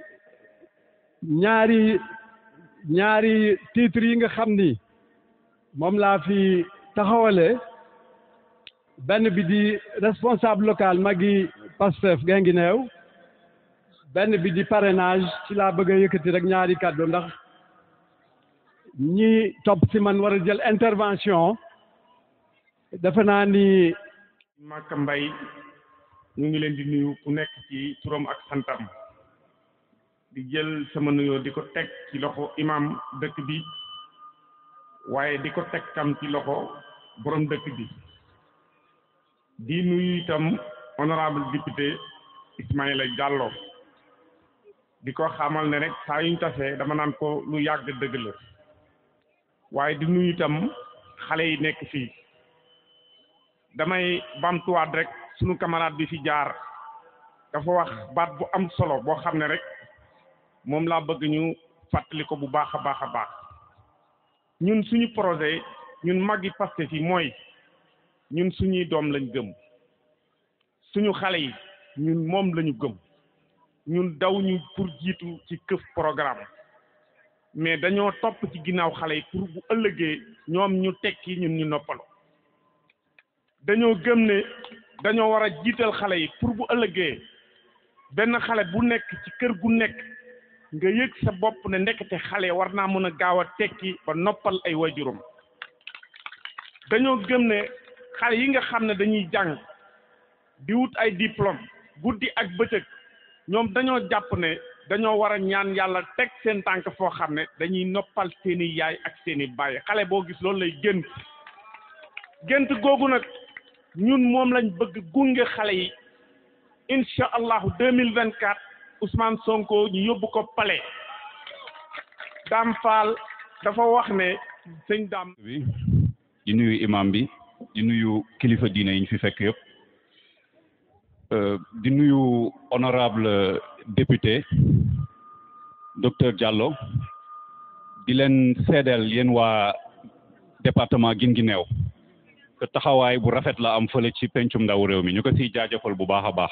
ñaari ñaari titre yi nga xam ni moom laa fi taxawale benn bi di responsable local magi Pastef Guinguinéo benn bi di parrainage ci laa bëgg a yëkkati rek ñaari kàddu ndax ñi topp ci man war a jël intervention defe naa ni Makka Mbay ñu ngi leen di nuyu ku nekk ci turam ak santam di jël sama nuyoo di ko teg ci loxo imam dëkk bi waaye di ko teg tam ci loxo borom dëkk bi di nuyu itam honorable député Ismaïla Diallo di ko xamal ne rek saa yuñ tasee dama naan ko lu yàgg dëgg la waaye di nuyu itam xale yi nekk fii damay bamtuwaat rek sunu camarade bi fi jaar dafa wax baat bu am solo boo xam ne rek moom laa bëgg ñu fàttali ko bu baax a baax a baax ñun suñu projet ñun màggi Pastef yi mooy ñun suñuy doom lañ gëm suñu xale yi ñun moom lañu gëm ñun daw ñu pour jiitu ci këf programme mais dañoo topp ci ginnaaw xale yi pour bu ëllëgee ñoom ñu tekki ñun ñu noppalu dañoo gëm ne dañoo war a jiital xale yi pour bu ëllëgee benn xale bu nekk ci kër gu nekk nga yëg sa bopp ne ndekete xale war naa mën a gaaw a tekki ba noppal ay waajuram dañoo gëm ne xale yi nga xam ne dañuy jàng di wut ay diplôme guddi ak bëccëg ñoom dañoo jàpp ne dañoo war a ñaan yàlla teg seen tànk foo xam ne dañuy noppal seeni yaay ak seeni baay xale boo gis loolu lay gént gént googu nag ñun moom lañ bëgg gunge xale yi incha allahu deux mille vingt quatre Ousmane Sonko ñu yóbbu ko palais Dame Fall dafa wax ne sëñ Dame. bi di nuyu imam bi di nuyu kilifa diine yi ñu fi fekk yëpp di nuyu honorable député docteur Diallo di leen seedeel yéen waa département Guinguinéo te taxawaay bu rafet la am fële ci pencum ndaw réew mi ñu ko siy jaajëfal bu baax a baax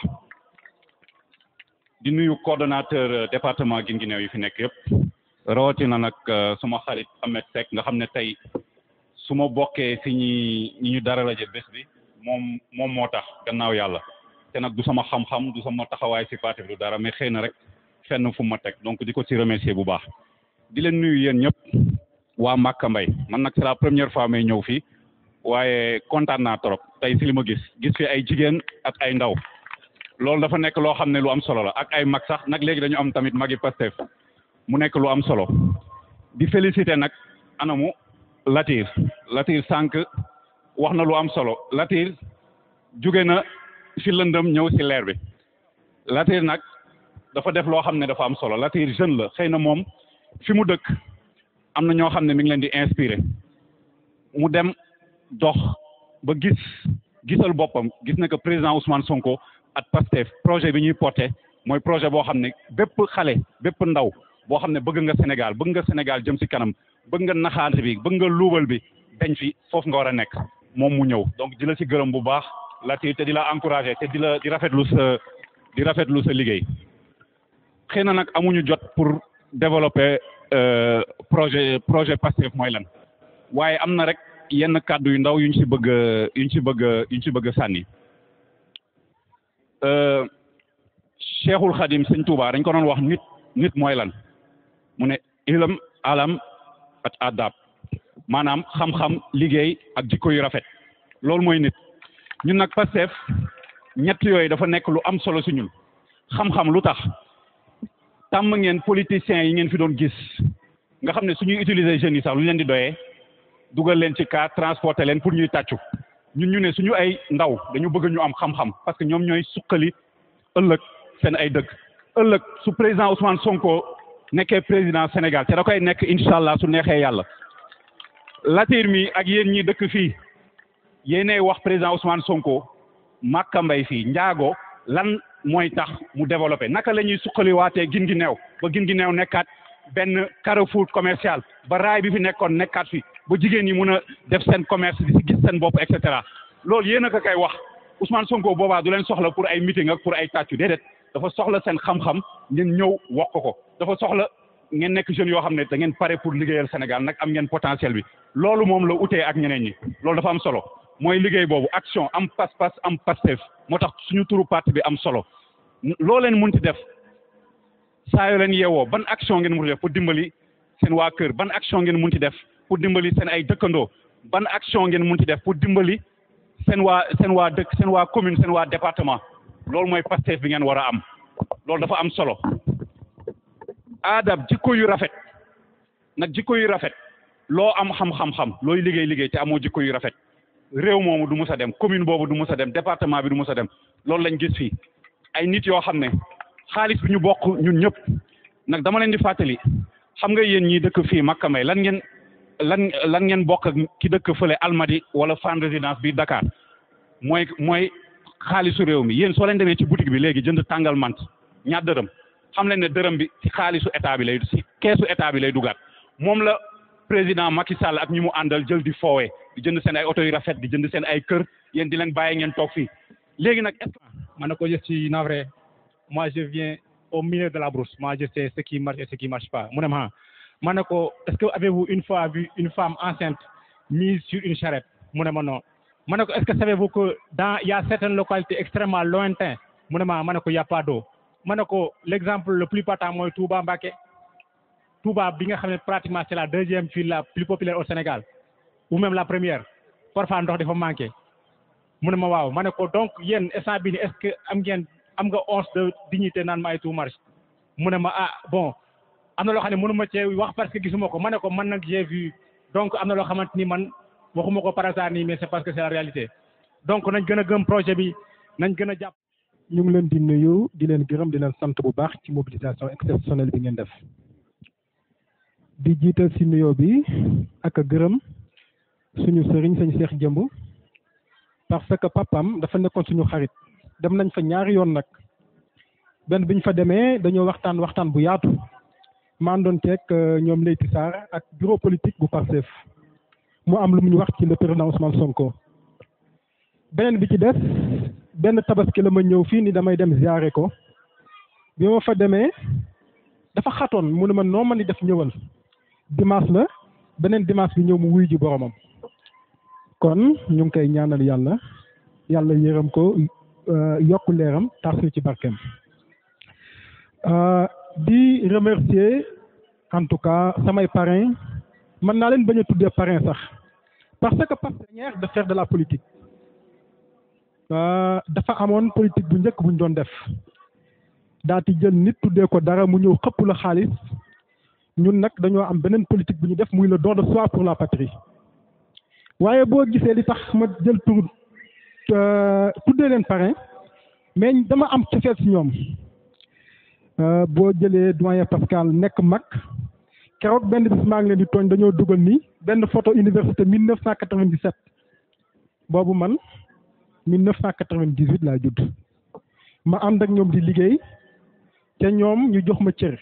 di nuyu coordonnateur département Guinguinéo yi fi nekk yëpp rawatina nag suma xarit Ahmed Seck nga xam ne tey su ma bokkee si ñi ñi ñu dara laje bés bi moom moom moo tax gannaaw yàlla te nag du sama xam-xam du sama taxawaay si parti bi du dara mais xëy na rek fenn fu ma teg donc di ko si remercier bu baax di leen nuyu yéen ñëpp waa Màkka Mbay man nag c'est la première fois may ñëw fii waaye kontaan naa trop tey si li ma gis gis fi ay jigéen ak ay ndaw loolu dafa nekk loo xam ne lu am solo la ak ay mag sax nag léegi dañu am tamit magi Pastef mu nekk lu am solo di féliciter nag anamu Latir Latir sànq wax na lu am solo Latir jóge na fi lëndëm ñëw si leer bi Latir nag dafa def loo xam ne dafa am solo Latir jeune la xëy na moom fi mu dëkk am na ñoo xam ne mi ngi leen di inspiré mu dem dox ba gis gisal boppam gis na que président Ousmane Sonko ak Pastef projet bi ñuy porté mooy projet boo xam ne bépp xale bépp ndaw boo xam ne bëgg nga Sénégal bëgg nga Sénégal jëm si kanam bëgg nga naxaate bi bëgg nga luubal bi dañ fi foofu nga war a nekk moom mu ñëw donc di la si gërëm bu baax Latir te di la encouragé te di la di rafetlu sa di rafetlu sa liggéey xëy na nag amuñu jot pour développer projet projet Pastef mooy lan waaye am na rek yenn kàddu yu ndaw yuñ si bëgg yuñ si bëgg yuñ si bëgg sànni Cheikhul Khadim sëñ Touba dañ ko doon wax nit nit mooy lan mu ne ilam alam at adab maanaam xam-xam liggéey ak jikko yu rafet loolu mooy nit ñun nag Pastef ñett yooyu dafa nekk lu am solo si ñun xam-xam lu tax tàmm ngeen politiciens yi ngeen fi doon gis nga xam ne suñuy utiliser jeunes yi sax lu ñu leen di doyee dugal leen ci car transporter leen pour ñuy tàccu ñun ñu ne suñu ay ndaw dañu bëgg ñu am xam-xam parce que ñoom ñooy suqali ëllëg seen ay dëkk ëllëg su président Ousmane Sonko nekkee président Sénégal te da koy nekk incha allah su neexee yàlla Latir mi ak yéen ñi dëkk fii yéenay wax président Ousmane Sonko Màkka Mbay fii njaago lan mooy tax mu développé naka la ñuy suqaliwaatee Guinguinéo ba Guinguinéo nekkaat benn carrefour commercial ba raay bi fi nekkoon nekkaat fi ba jigéen ñi mun a def seen commerce di si gis seen bopp et cetera loolu yéen a ko koy wax Ousmane Sonko boobaa du leen soxla pour ay meeting ak pour ay tàccu déedéet dafa soxla seen xam-xam ngeen ñëw wax ko ko dafa soxla ngeen nekk jeunes yoo xam ne da ngeen pare pour liggéeyal Sénégal nag am ngeen potentiel bi loolu moom la utee ak ñeneen ñi loolu dafa am solo mooy liggéey boobu action am pas-pas am Pastef moo tax suñu turu parti bi am solo loo leen munti def saa yoo leen yeewoo ban action ngeen munti def pour dimbali seen waa kër ban action ngeen munti def pour dimbali seen ay dëkkandoo ban action ngeen munti def pour dimbali seen waa seen waa dëkk seen waa commune seen waa département loolu mooy Pastef bi ngeen war a am loolu dafa am solo aadab jikko yu rafet nag jikko yu rafet loo am xam-xam-xam looy liggéey liggéey te amoo jikko yu rafet réew moomu du mus a dem commune boobu du mus a dem département bi du mus a dem loolu lañ gis fii ay nit yoo xam ne xaalis bi ñu bokk ñun ñëpp nag dama leen di fàttali xam nga yéen ñii dëkk fii Makka Mbay lan ngeen lan lan ngeen bokk ak ki dëkk fële Almadi wala Fann Résidence bi Dakar mooy mooy xaalisu réew mi yéen soo leen demee ci boutique bi léegi jënd tàngal mant ñaar dërëm xam leen ne dërëm bi ci xaalisu état bi lay ci keesu état bi lay dugaat moom la président Macky Sall ak ñi mu àndal jël di foowee di jënd seen ay oto yu rafet di jënd seen ay kër yéen di leen bàyyi ngeen toog fii léegi nag est ma ne ko je suis navré moi je viens au milieu de la brousse moi je sais ce qui marche et ce qui marche pas mu ne ma ma ne ko est-ce que avez-vous une fois vu une femme enceinte mise sur une charrette mu ne ma non ma ne ko est-ce que savez-vous que dans il y a certaines localités extrêmement lointaines mu ne ma ma ne ko y a pas d'eau ma ne ko l'exemple le plus patent mooy Touba Mbacké Touba bi nga xam ne pratiquement c'est la deuxième ville la plus populaire au Sénégal ou même la première parfois ndox dafa manqué mu ne ma waaw ma ne ko donc yéen instant bi ni est-ce que am ngeen am nga once de dignité naan ma ay tout marche mu ne ma ah bon am na loo xam ne mënu ma cee wax parce que gisuma ko ma ne ko man nag j'ai vu donc am na loo xamante ni man waxuma ko par hasard nii mais c'est parce que c'est la réalité donc nañ gën a gëm projet bi nañ gën a jàpp. ñu ngi leen di nuyu di leen gërëm di leen sant bu baax ci mobilisation exceptionnelle bi ngeen def di jiital si nuyoo bi ak a gërëm suñu sëriñ sañ seex jëmb parce que papam dafa nekkoon suñu xarit dem nañ fa ñaari yoon nag benn biñ fa demee dañoo waxtaan waxtaan bu yaatu ma àndoon teeg ñoom Leyti Sarr ak bureau politique bu Pastef mu am lu mu ñu wax ci le président Ousmane Sonko beneen bi ci des benn tabaski la ma ñëw fii ni damay dem ziare ko bi ma fa demee dafa xatoon mu ne ma noo ma ni def ñëwal dimanche la beneen dimanche bi ñëw mu wuy ji boromam kon ñu ngi koy ñaanal yàlla yàlla yërëm ko yokk leeram tax ñu ci barkeem di remercier en tout cas samay parrain mën naa leen bañ a tuddee parrain sax parce que partenaire de faire de la politique dafa amoon politique bu njëkk bu ñu doon def daati jël nit tuddee ko dara mu ñëw xëpp la xaalis ñun nag dañoo am beneen politique bu ñu def muy le don de soi pour la patrie waaye boo gisee li tax ma jël tur tuddee leen parrain mais dama am cofeel si ñoom boo jëlee doyen Pascal nekk mag keroog benn bis maa ngi leen di tooñ dañoo dugal ni benn photo université 1997 boobu man 1998 laa judd ma ànd ak ñoom di liggéey te ñoom ñu jox ma cër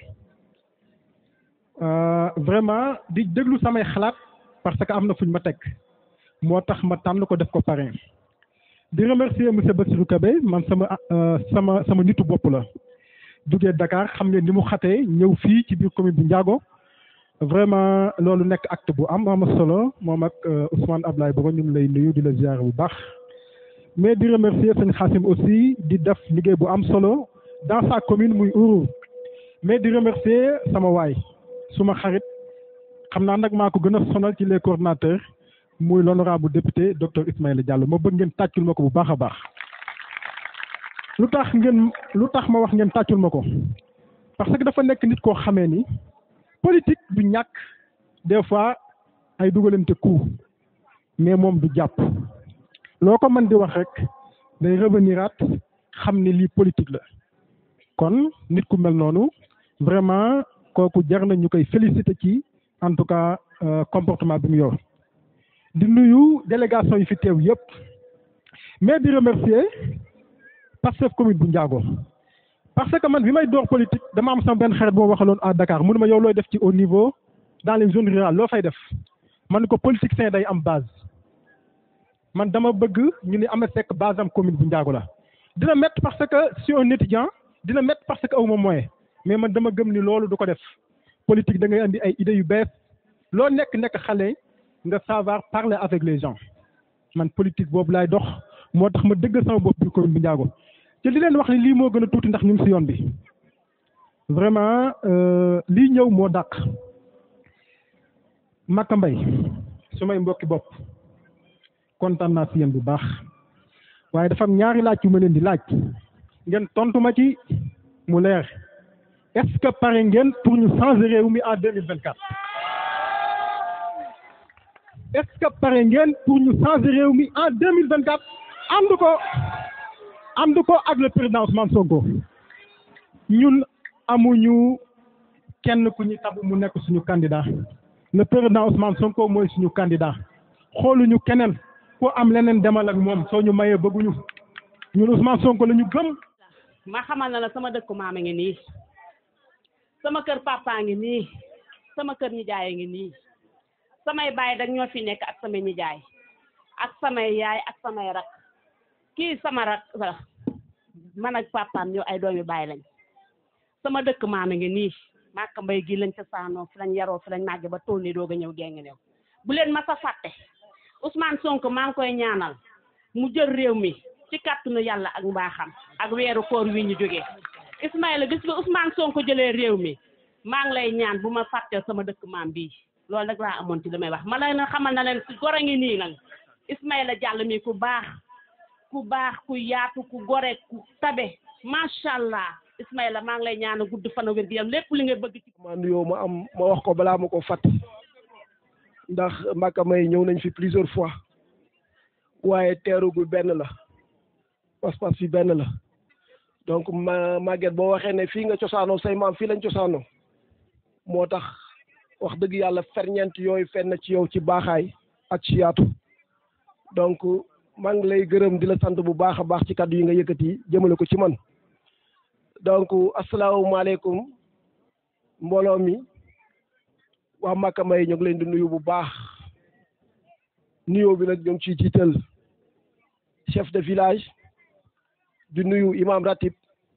vraiment di déglu samay xalaat parce que am na fuñ ma teg moo tax ma tànn ko def ko parrain di remercier monsieur Bassirou Kabé man sama sama sama nitu bopp la jugee Dakar xam ngeen ni mu xatee ñëw fii ci biir commune bu Ndiago vraiment loolu nekk acte bu am am solo moom ak Ousmane Ablaye Bogo ñu ngi lay nuyu di la ziar bu baax mais di remercier sëñ Xasim aussi di def liggéey bu am solo dans sa commune muy Ouro mais di remercier sama waay suma xarit xam naa nag maa ko gën a sonal ci les coordonnateurs muy l'honorable député docteur Ismaïla Diallo ma bëgg ngeen tàccul ma ko bu baax a baax lu tax ngeen lu tax ma wax ngeen tàccul ma ko parce que dafa nekk nit koo xamee ni politique du ñàkk des fois ay dugalante coup mais moom du jàpp loo ko mën di wax rek day reveniraat xam ni lii politique la kon nit ku mel noonu vraiment kooku jar na ñu koy féliciter ci en tout cas comportement bi mu yor di nuyu délégation yi fi teew yëpp mais di remercier Pastef commune bu Ndiago parce que man bi may door politique dama am sama benn xarit boo waxaloon à Dakar mu ne ma yow looy def ci au niveau dans les zones rurales loo fay def man ko politique sain day am base man dama bëgg ñu ni am fekk base am commune bu Ndiago la dina métti parce que si un étudiant dina métti parce que awma moyen mais man dama gëm ni loolu du ko def politique da ngay andi ay idées yu bees loo nekk nekk xale nga savoir parler avec les gens man politique boobu laay dox moo tax ma dëgg sama bopp bi commune bu Ndiago te li leen wax ni lii moo gën a tuuti ndax ñu ngi si yoon bi vraiment lii ñëw moo dàq Maka Mbay su may mbokki bopp kontaan naa si yéen bu baax waaye dafa am ñaari laaj yu ma leen di laaj ngeen tontu ma ci mu leer est-ce que pare ngeen pour ñu changer réew mi en deux mille vingt quatre est-ce que pare ngeen pour ñu changer réew mi en deux mille vingt quatre ànd ko ànd ko ak le président Ousmane Sonko ñun amuñu kenn ku ñu tabu mu nekk suñu candidat le président Ousmane Sonko mooy suñu candidat xooluñu keneen ku am leneen demal ak moom soo ñu mayee bëgguñu ñun Ousmane Sonko la ñu gëm. ma xamal na la sama dëkku maama ngi nii sama kër papa ngi nii sama kër nijaay ngi nii samay baay dag ñoo fi nekk ak samay nijaay ak samay yaay ak samay rak kii sama rak man ak papaam ñoo ay doomi baay lañ sama dëkk maama ngi nii Maka Mbay gi lañ ca saanoo fi lañ yaroo fi lañ màgge ba toll ni doog a ñëw géngi new bu leen ma sa fàtte Ousmane Sonko maa ngi koy ñaanal mu jël réew mi ci kàttanu yàlla ak mbaaxam ak weeru koor wi ñu jógee Ismaïla gis nga Ousmane Sonko jëlee réew mi maa ngi lay ñaan bu ma fàtteel sama dëkk maam bii loolu rek laa amoon ci li may wax ma la na xamal na leen si gor a ngi nii nag Ismaïla Diallo mi ku baax ku baax ku yaatu ku gore ku tabe macha allah Ismaïla maa ngi lay ñaan a gudd fan a wér gi yam lépp li nga bëgg ci ma nuyoo ma am ma wax ko balaa ma ko fàtte ndax Maka May ñëw nañ fi plusieurs fois waaye teerugul benn la pas-pas fi benn la donc ma Maguette boo waxee ne fii nga cosaanoo say maam fii lañ cosaanoo moo tax wax dëgg yàlla ferñeent yooyu fenn ci yow ci baaxaay ak ci yaatu donc maa ngi lay gërëm di la sant bu baax a baax ci kàddu yi nga yëkkati jëmale ko ci man donc asalaamaaleykum mbooloo mi waa Maka May ñu ngi leen di nuyu bu baax nuyoo bi nag ñu ngi ciy jiital chef de village di nuyu imam ratib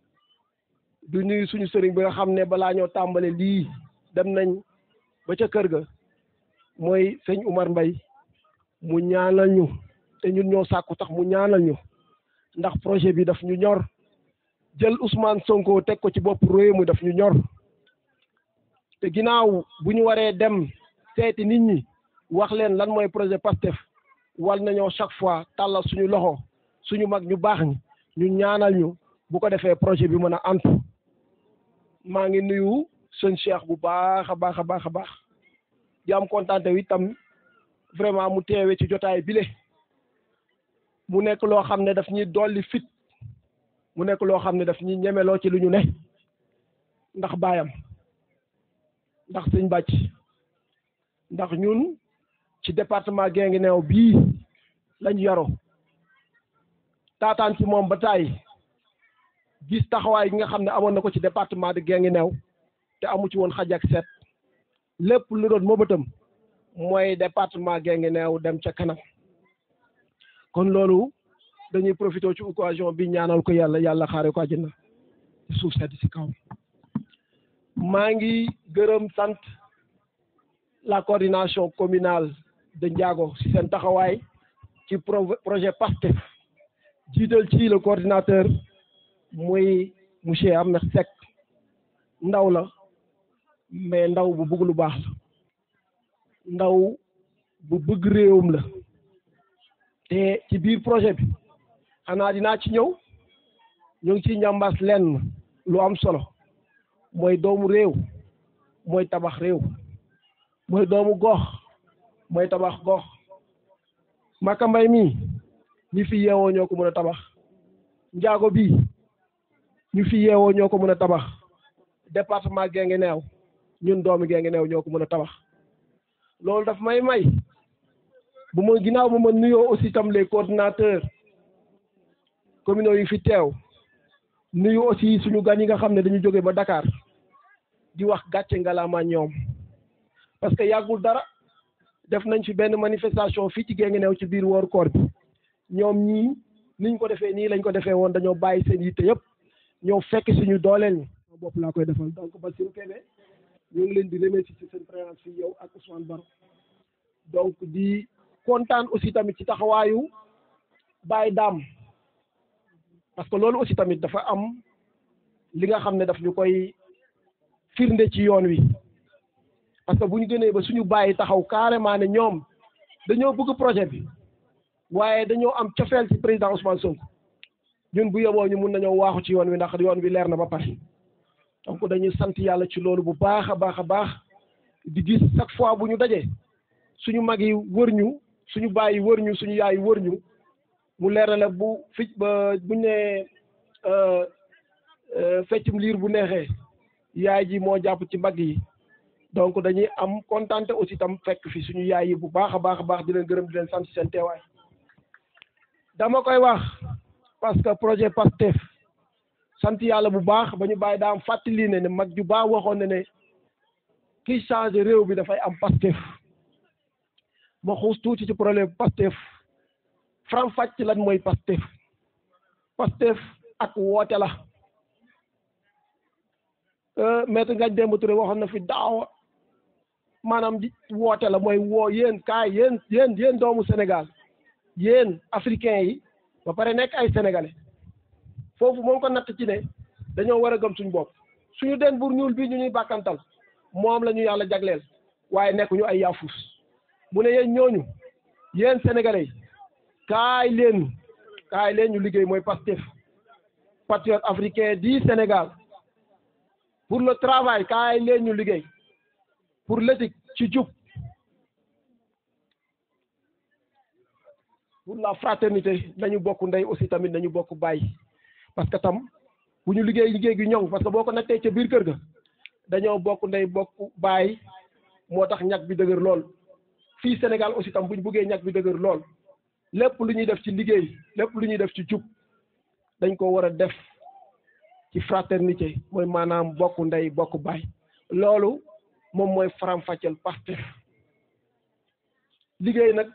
di nuyu suñu sëriñ bi nga xam ne balaa ñoo tàmbale lii dem nañ ba ca kër ga mooy sëñ Umar Mbay mu ñaanal ñu te ñun ñoo sàkku tax mu ñaanal ñu ndax projet bi daf ñu ñor jël Ousmane Sonko teg ko ci bopp réew mi daf ñu ñor te ginnaaw bu ñu waree dem seeti nit ñi wax leen lan mooy projet PASTEF wal nañoo chaque fois tàllal suñu loxo suñu mag ñu baax ñi ñu ñaanal ñu bu ko defee projet bi mën a antu maa ngi nuyu sëñ Cheikh bu baax a baax a baax a baax di am kontaan itam vraiment mu teewe ci jotaay bile mu nekk loo xam ne daf ñuy dolli fit mu nekk loo xam ne daf ñuy ñemeloo ci lu ñu ne ndax baayam ndax sëñ bàcc ndax ñun ci département Guinguinéo bii lañ yaroo taataan ci moom ba taay gis taxawaay gi nga xam ne amoon na ko ci département de Guinguinéo te amu ci woon xaj ak seet lépp lu doon mëbatam mooy département Guinguinéo dem ca kanam kon loolu dañuy profité ci occasion bi ñaanal ko yàlla yàlla xaare ko àjjana ci suuf sedd si kaw maa ngi gërëm sant la coordination communale de Ndiago si seen taxawaay ci projet PASTEF jiital ci le coordinateur muy monsieur Ahmed Seck ndaw la mais ndaw bu bëgg lu baax la ndaw bu bëgg réewam la te ci biir projet bi xanaa dinaa ci ñëw ñu ngi ciy njàmbaas lenn lu am solo mooy doomu réew mooy tabax réew mooy doomu gox mooy tabax gox Maka Mbay mii ñi fi yeewoo ñoo ko mën a tabax njaago bii ñu fi yeewoo ñoo ko mën a tabax département Guinguinéo ñun doomi Guinguinéo ñoo ko mën a tabax loolu daf may may bu ma ginnaaw bu ma nuyoo aussi tam les coordinateurs communaux yi fi teew nuyu aussi suñu gan yi nga xam ne dañu jóge ba Dakar di wax gàcce ngalaama ñoom parce que yàggul dara def nañ fi benn manifestation fii ci Guinguinéo ci biir wooru koor bi ñoom ñii niñ ko defee nii lañ ko defee woon dañoo bàyyi seen yitte yëpp ñoo fekk suñu dooleel ñi bopp laa koy defal donc Bassirou Kébé ñu ngi leen di remercier ci seen présence fii yow ak Ousmane Baro donc di kontaan aussi tamit ci taxawaayu Baye Dame parce que loolu aussi tamit dafa am li nga xam ne daf ñu koy firnde ci yoon wi parce que bu ñu gënee ba suñu bàyyi taxaw carrément ne ñoom dañoo bëgg projet bi waaye dañoo am cofeel ci président Ousmane Sonko ñun bu yeboo ñu mun nañoo waaxu ci yoon wi ndax yoon wi leer na ba pare donc dañuy sant yàlla ci loolu bu baax a baax a baax di gis chaque fois bu ñu dajee suñu mag yi wër ñu suñu baay yi wër ñu suñu yaay yi wër ñu mu leer na la bu fi ba buñ ne feccum liir bu neexee yaay ji moo jàpp ci mbagg yi donc dañuy am kontante aussi tam fekk fi suñu yaay yi bu baax a baax a baax di leen gërëm di leen sant seen teewaay dama koy wax parce que projet PASTEF sant yàlla bu baax ba ñu bàyyi daam fàttali ne ne mag ju baax waxoon ne ne kiy changé réew bi dafay am PASTEF ma xuus tuuti ci problème PASTEF faram fàcc lan mooy PASTEF PASTEF ak woote la maître Ngagne Demba Touré waxoon na fi daawa maanaam di woote la mooy woo yéen kaay yéen yéen yéen doomu Sénégal yéen africains yi ba pare nekk ay sénégalais foofu moom ko natt ci ne dañoo war a gëm suñu bopp suñu den bur ñuul bii ñu ñuy bàkkantal moom la ñu yàlla jagleel waaye nekkuñu ay yaafus mu ne yéen ñooñu yéen sénégalais yi kaay leen kaay leen ñu liggéey mooy Pastef patriote africain du Sénégal pour le travail kaay leen ñu liggéey pour l'éthique ci jub pour la fraternité nañu bokk ndey aussi tamit nañu bokk bàyyi parce que tam bu ñu liggéey liggéey gi ñoŋ parce que boo ko nattee ca biir kër ga dañoo bokk ndey bokk bàyyi moo tax ñag bi dëgër lool fii Sénégal aussi tam bu ñu buggee ñag bi dëgër lool lépp lu ñuy def ci liggéey lépp lu ñuy def ci jub dañ ko war a def ci fraternité mooy maanaam bokk ndey bokk baay loolu moom mooy faram-fàcceel Pastef liggéey nag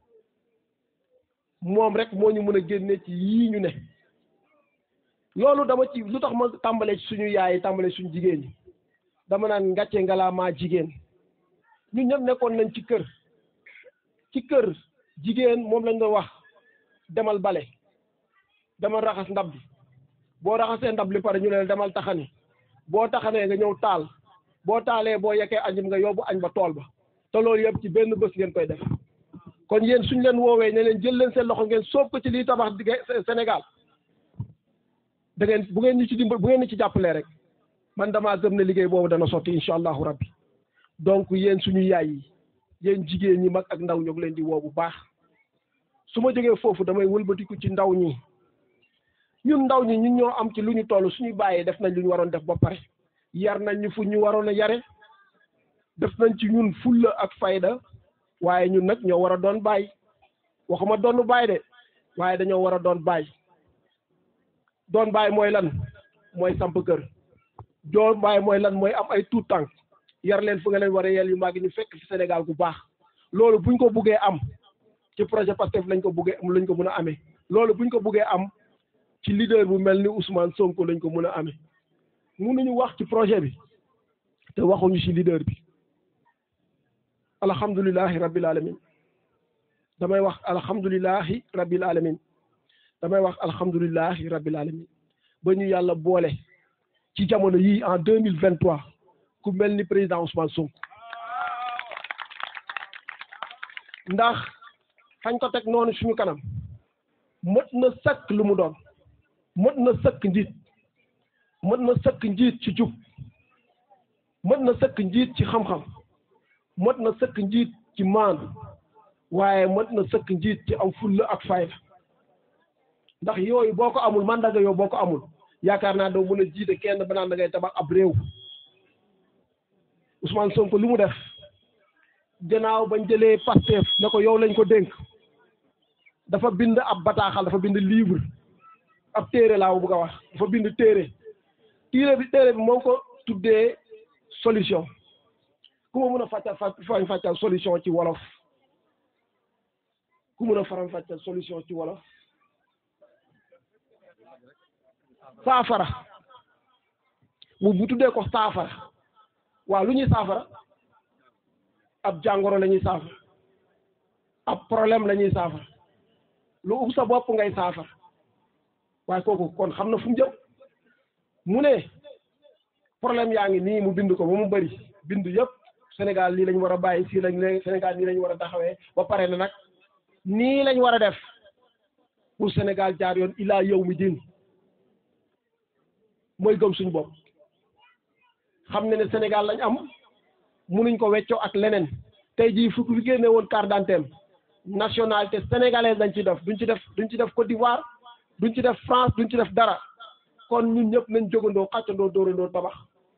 moom rek moo ñu mën a génne ci yii ñu ne loolu dama ci lu tax ma tàmbalee ci suñu yaay tàmbalee suñu jigéen ñi dama naan ngàcce ngalaamaa jigéen ñun ñëpp nekkoon nañ ci kër ci kër jigéen moom lañ doon wax demal bale demal raxas ndab bi boo raxasee ndab li pare ñu ne demal taxani boo taxanee nga ñëw taal boo taalee boo yekkee añum nga yóbbu añ ba tool ba te loolu yëpp ci benn bés ngeen koy def kon yéen suñ leen woowee ne leen jël leen seen loxo ngeen soob ko ci liy tabax Sénégal da ngeen bu ngeen ñu ci dimbal bu ngeen ñu ci jàppalee rek man damaa gëm ne liggéey boobu dana sotti incha allahu rabbi donc yéen suñu yaay yi yéen jigéen ñi mag ak ndaw ñoo ngi leen di woo bu baax su ma jógee foofu damay wëlbatiku ci ndaw ñi ñun ndaw ñi ñun ñoo am ci lu ñu toll suñu bàyyee def nañ lu ñu waroon def ba pare yar nañ ñu fu ñu waroon a yare def nañ ci ñun fulla ak fayda waaye ñun nag ñoo war a doon bàyyi waxuma doonu bàyyi de waaye dañoo war a doon bàyyi doon bàyyi mooy lan mooy samp kër doon bàyyi mooy lan mooy am ay tuut tànk yar leen fu nga leen war a yel yu màgg ñu fekk fi Sénégal gu baax loolu buñ ko buggee am ci projet Pastef lañ ko buggee lañ ko mën a amee loolu buñ ko buggee am ci leader bu mel ni Ousmane Sonko lañ ko mën a amee mënuñu wax ci projet bi te waxuñu ci leader bi alhamdulilahi rabbil alamin damay wax alhamdulilahi rabbil alamin damay wax alhamdulilahi rabbil alamin ba ñu yàlla boole ci jamono yii en deux mille vingt trois ku mel ni président Ousmane Sonko ndax fañ ko teg noonu suñu kanam mët na sëkk lu mu doon mët na sëkk njiit mët na sëkk njiit ci jub mët na sëkk njiit ci xam-xam mët na sëkk njiit ci maandu waaye mët na sëkk njiit ci am fulla ak fayda ndax yooyu boo ko amul mandaga yooyu boo ko amul yaakaar naa doo mën a jiite kenn ba naan da ngay tabax ab réew Ousmane Sonko lu mu def gannaaw bañ jëlee Pastef ne ko yow lañ ko dénk dafa bind ab bataaxal dafa bind livre ab téere laa bëgg a wax dafa bind téere téere bi téere bi moo ko tuddee solution ku ma mën a fàccal faram fàccal solution ci wolof ku mën a faram fàccal solution ci wolof saafara mu bu tuddee ko saafara waaw lu ñuy saafara ab jàngoro la ñuy saafara ab problème la ñuy saafara lu ub sa bopp ngay saafara waaye kooku kon xam na fu mu jëm mu ne problème yaa ngi nii mu bind ko ba mu bëri bind yëpp Sénégal lii lañ war a bàyyi fii lañ ne Sénégal nii lañ war a taxawee ba pare na nag nii lañ war a def pour Sénégal jaar yoon ilaa yow mi din mooy gëm suñu bopp xam ne ne Sénégal lañ am munuñ ko weccoo ak leneen tey jii fu fi génne woon carte d'identité nationalité sénégalaise lañ ci def duñ ci def duñ ci def Côte d'Ivoire duñ ci def France duñ ci def dara kon ñun ñëpp nañ jógandoo xàccandoo dóorandoo tabax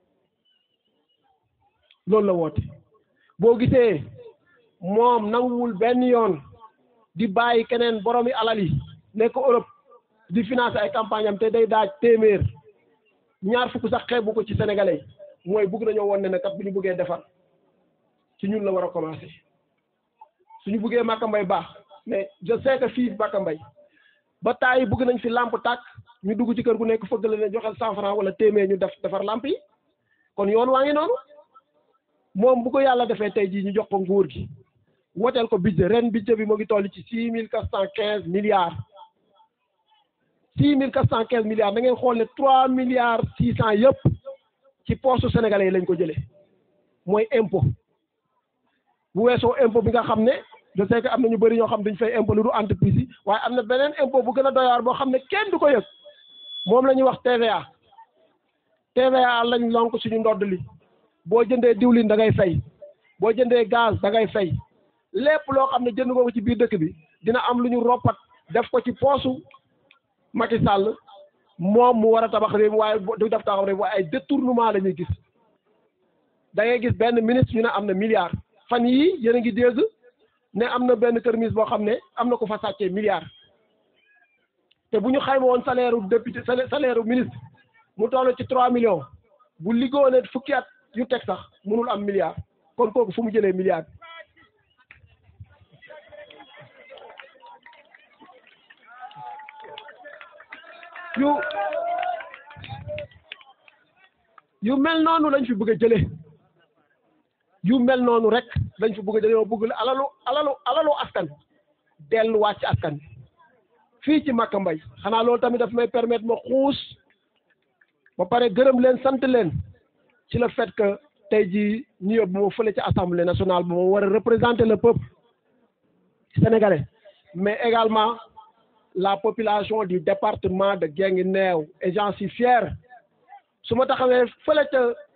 loolu la woote boo gisee moom nanguwul benn yoon di bàyyi keneen boromi alal yi nekk Europe di financer ay campagne am te day daaj téeméer ñaar fukk sax xeebu ko ci sénégalais yi mooy bugg nañoo woon ne ne kat bu ñu buggee defar ci ñun la war a commencer suñu buggee Maka Mbay baax mais je sais que fii Maka Mbay ba taay bugg nañ fi lampe tàkk ñu dugg ci kër gu nekk fëgg la ne joxel cent franc wala téeméer ñu def defar lampe yi kon yoon waa ngi noonu moom bu ko yàlla defee tey jii ñu jox ko nguur gi woteel ko budget ren budget bi mu ngi toll ci six mille quatre cent quinze milliards six mille quatre cent quinze milliards da ngeen xool ne trois milliards six cent yëpp ci poste sénégalais yi lañ ko jëlee mooy impôt bu weesoo impôt bi nga xam ne je sais que am na ñu bëri ñoo xam duñ fay impôt lu du entreprise yi waaye am na beneen impôt bu gën a doyaar boo xam ne kenn du ko yëg moom la ñuy wax TVA TVA lañ lonk suñu ndodd li boo jëndee diwlin da ngay fay boo jëndee gaz da ngay fay lépp loo xam ne jënd nga ko ci biir dëkk bi dina am lu ñu roppat def ko ci poosu Macky Sall moom mu war a tabax réew mi waaye du def tabax réew mi waaye ay détournement la ñuy gis da ngay gis benn ministre ñu ne am na milliard fan yii yéen a ngi dégg ne am na benn kër ministre boo xam ne am na ko fa sàccee milliard te bu ñu xayma woon salaire u député salaire u ministre mu toll ci trois millions bu liggéeyoo fukki at yu teg sax mënul am milliard kon kooku fu mu jëlee milliard yu yu mel noonu lañ fi bëgg a jëlee yu mel noonu rek lañ fi bëgg a jëlee yoo bëgg alalu alalu alalu askan delluwaat ci askan fii ci Maka Mbay xanaa loolu tamit daf may permettre ma xuus ba pare gërëm leen sant leen ci le fait que tey jii ñu yóbbu ma fële ci assemblée nationale ba ma war a représenter le peuple sénégalais mais également la population du département de Guinguinéo et j'en suis fier su ma taxawee fële ca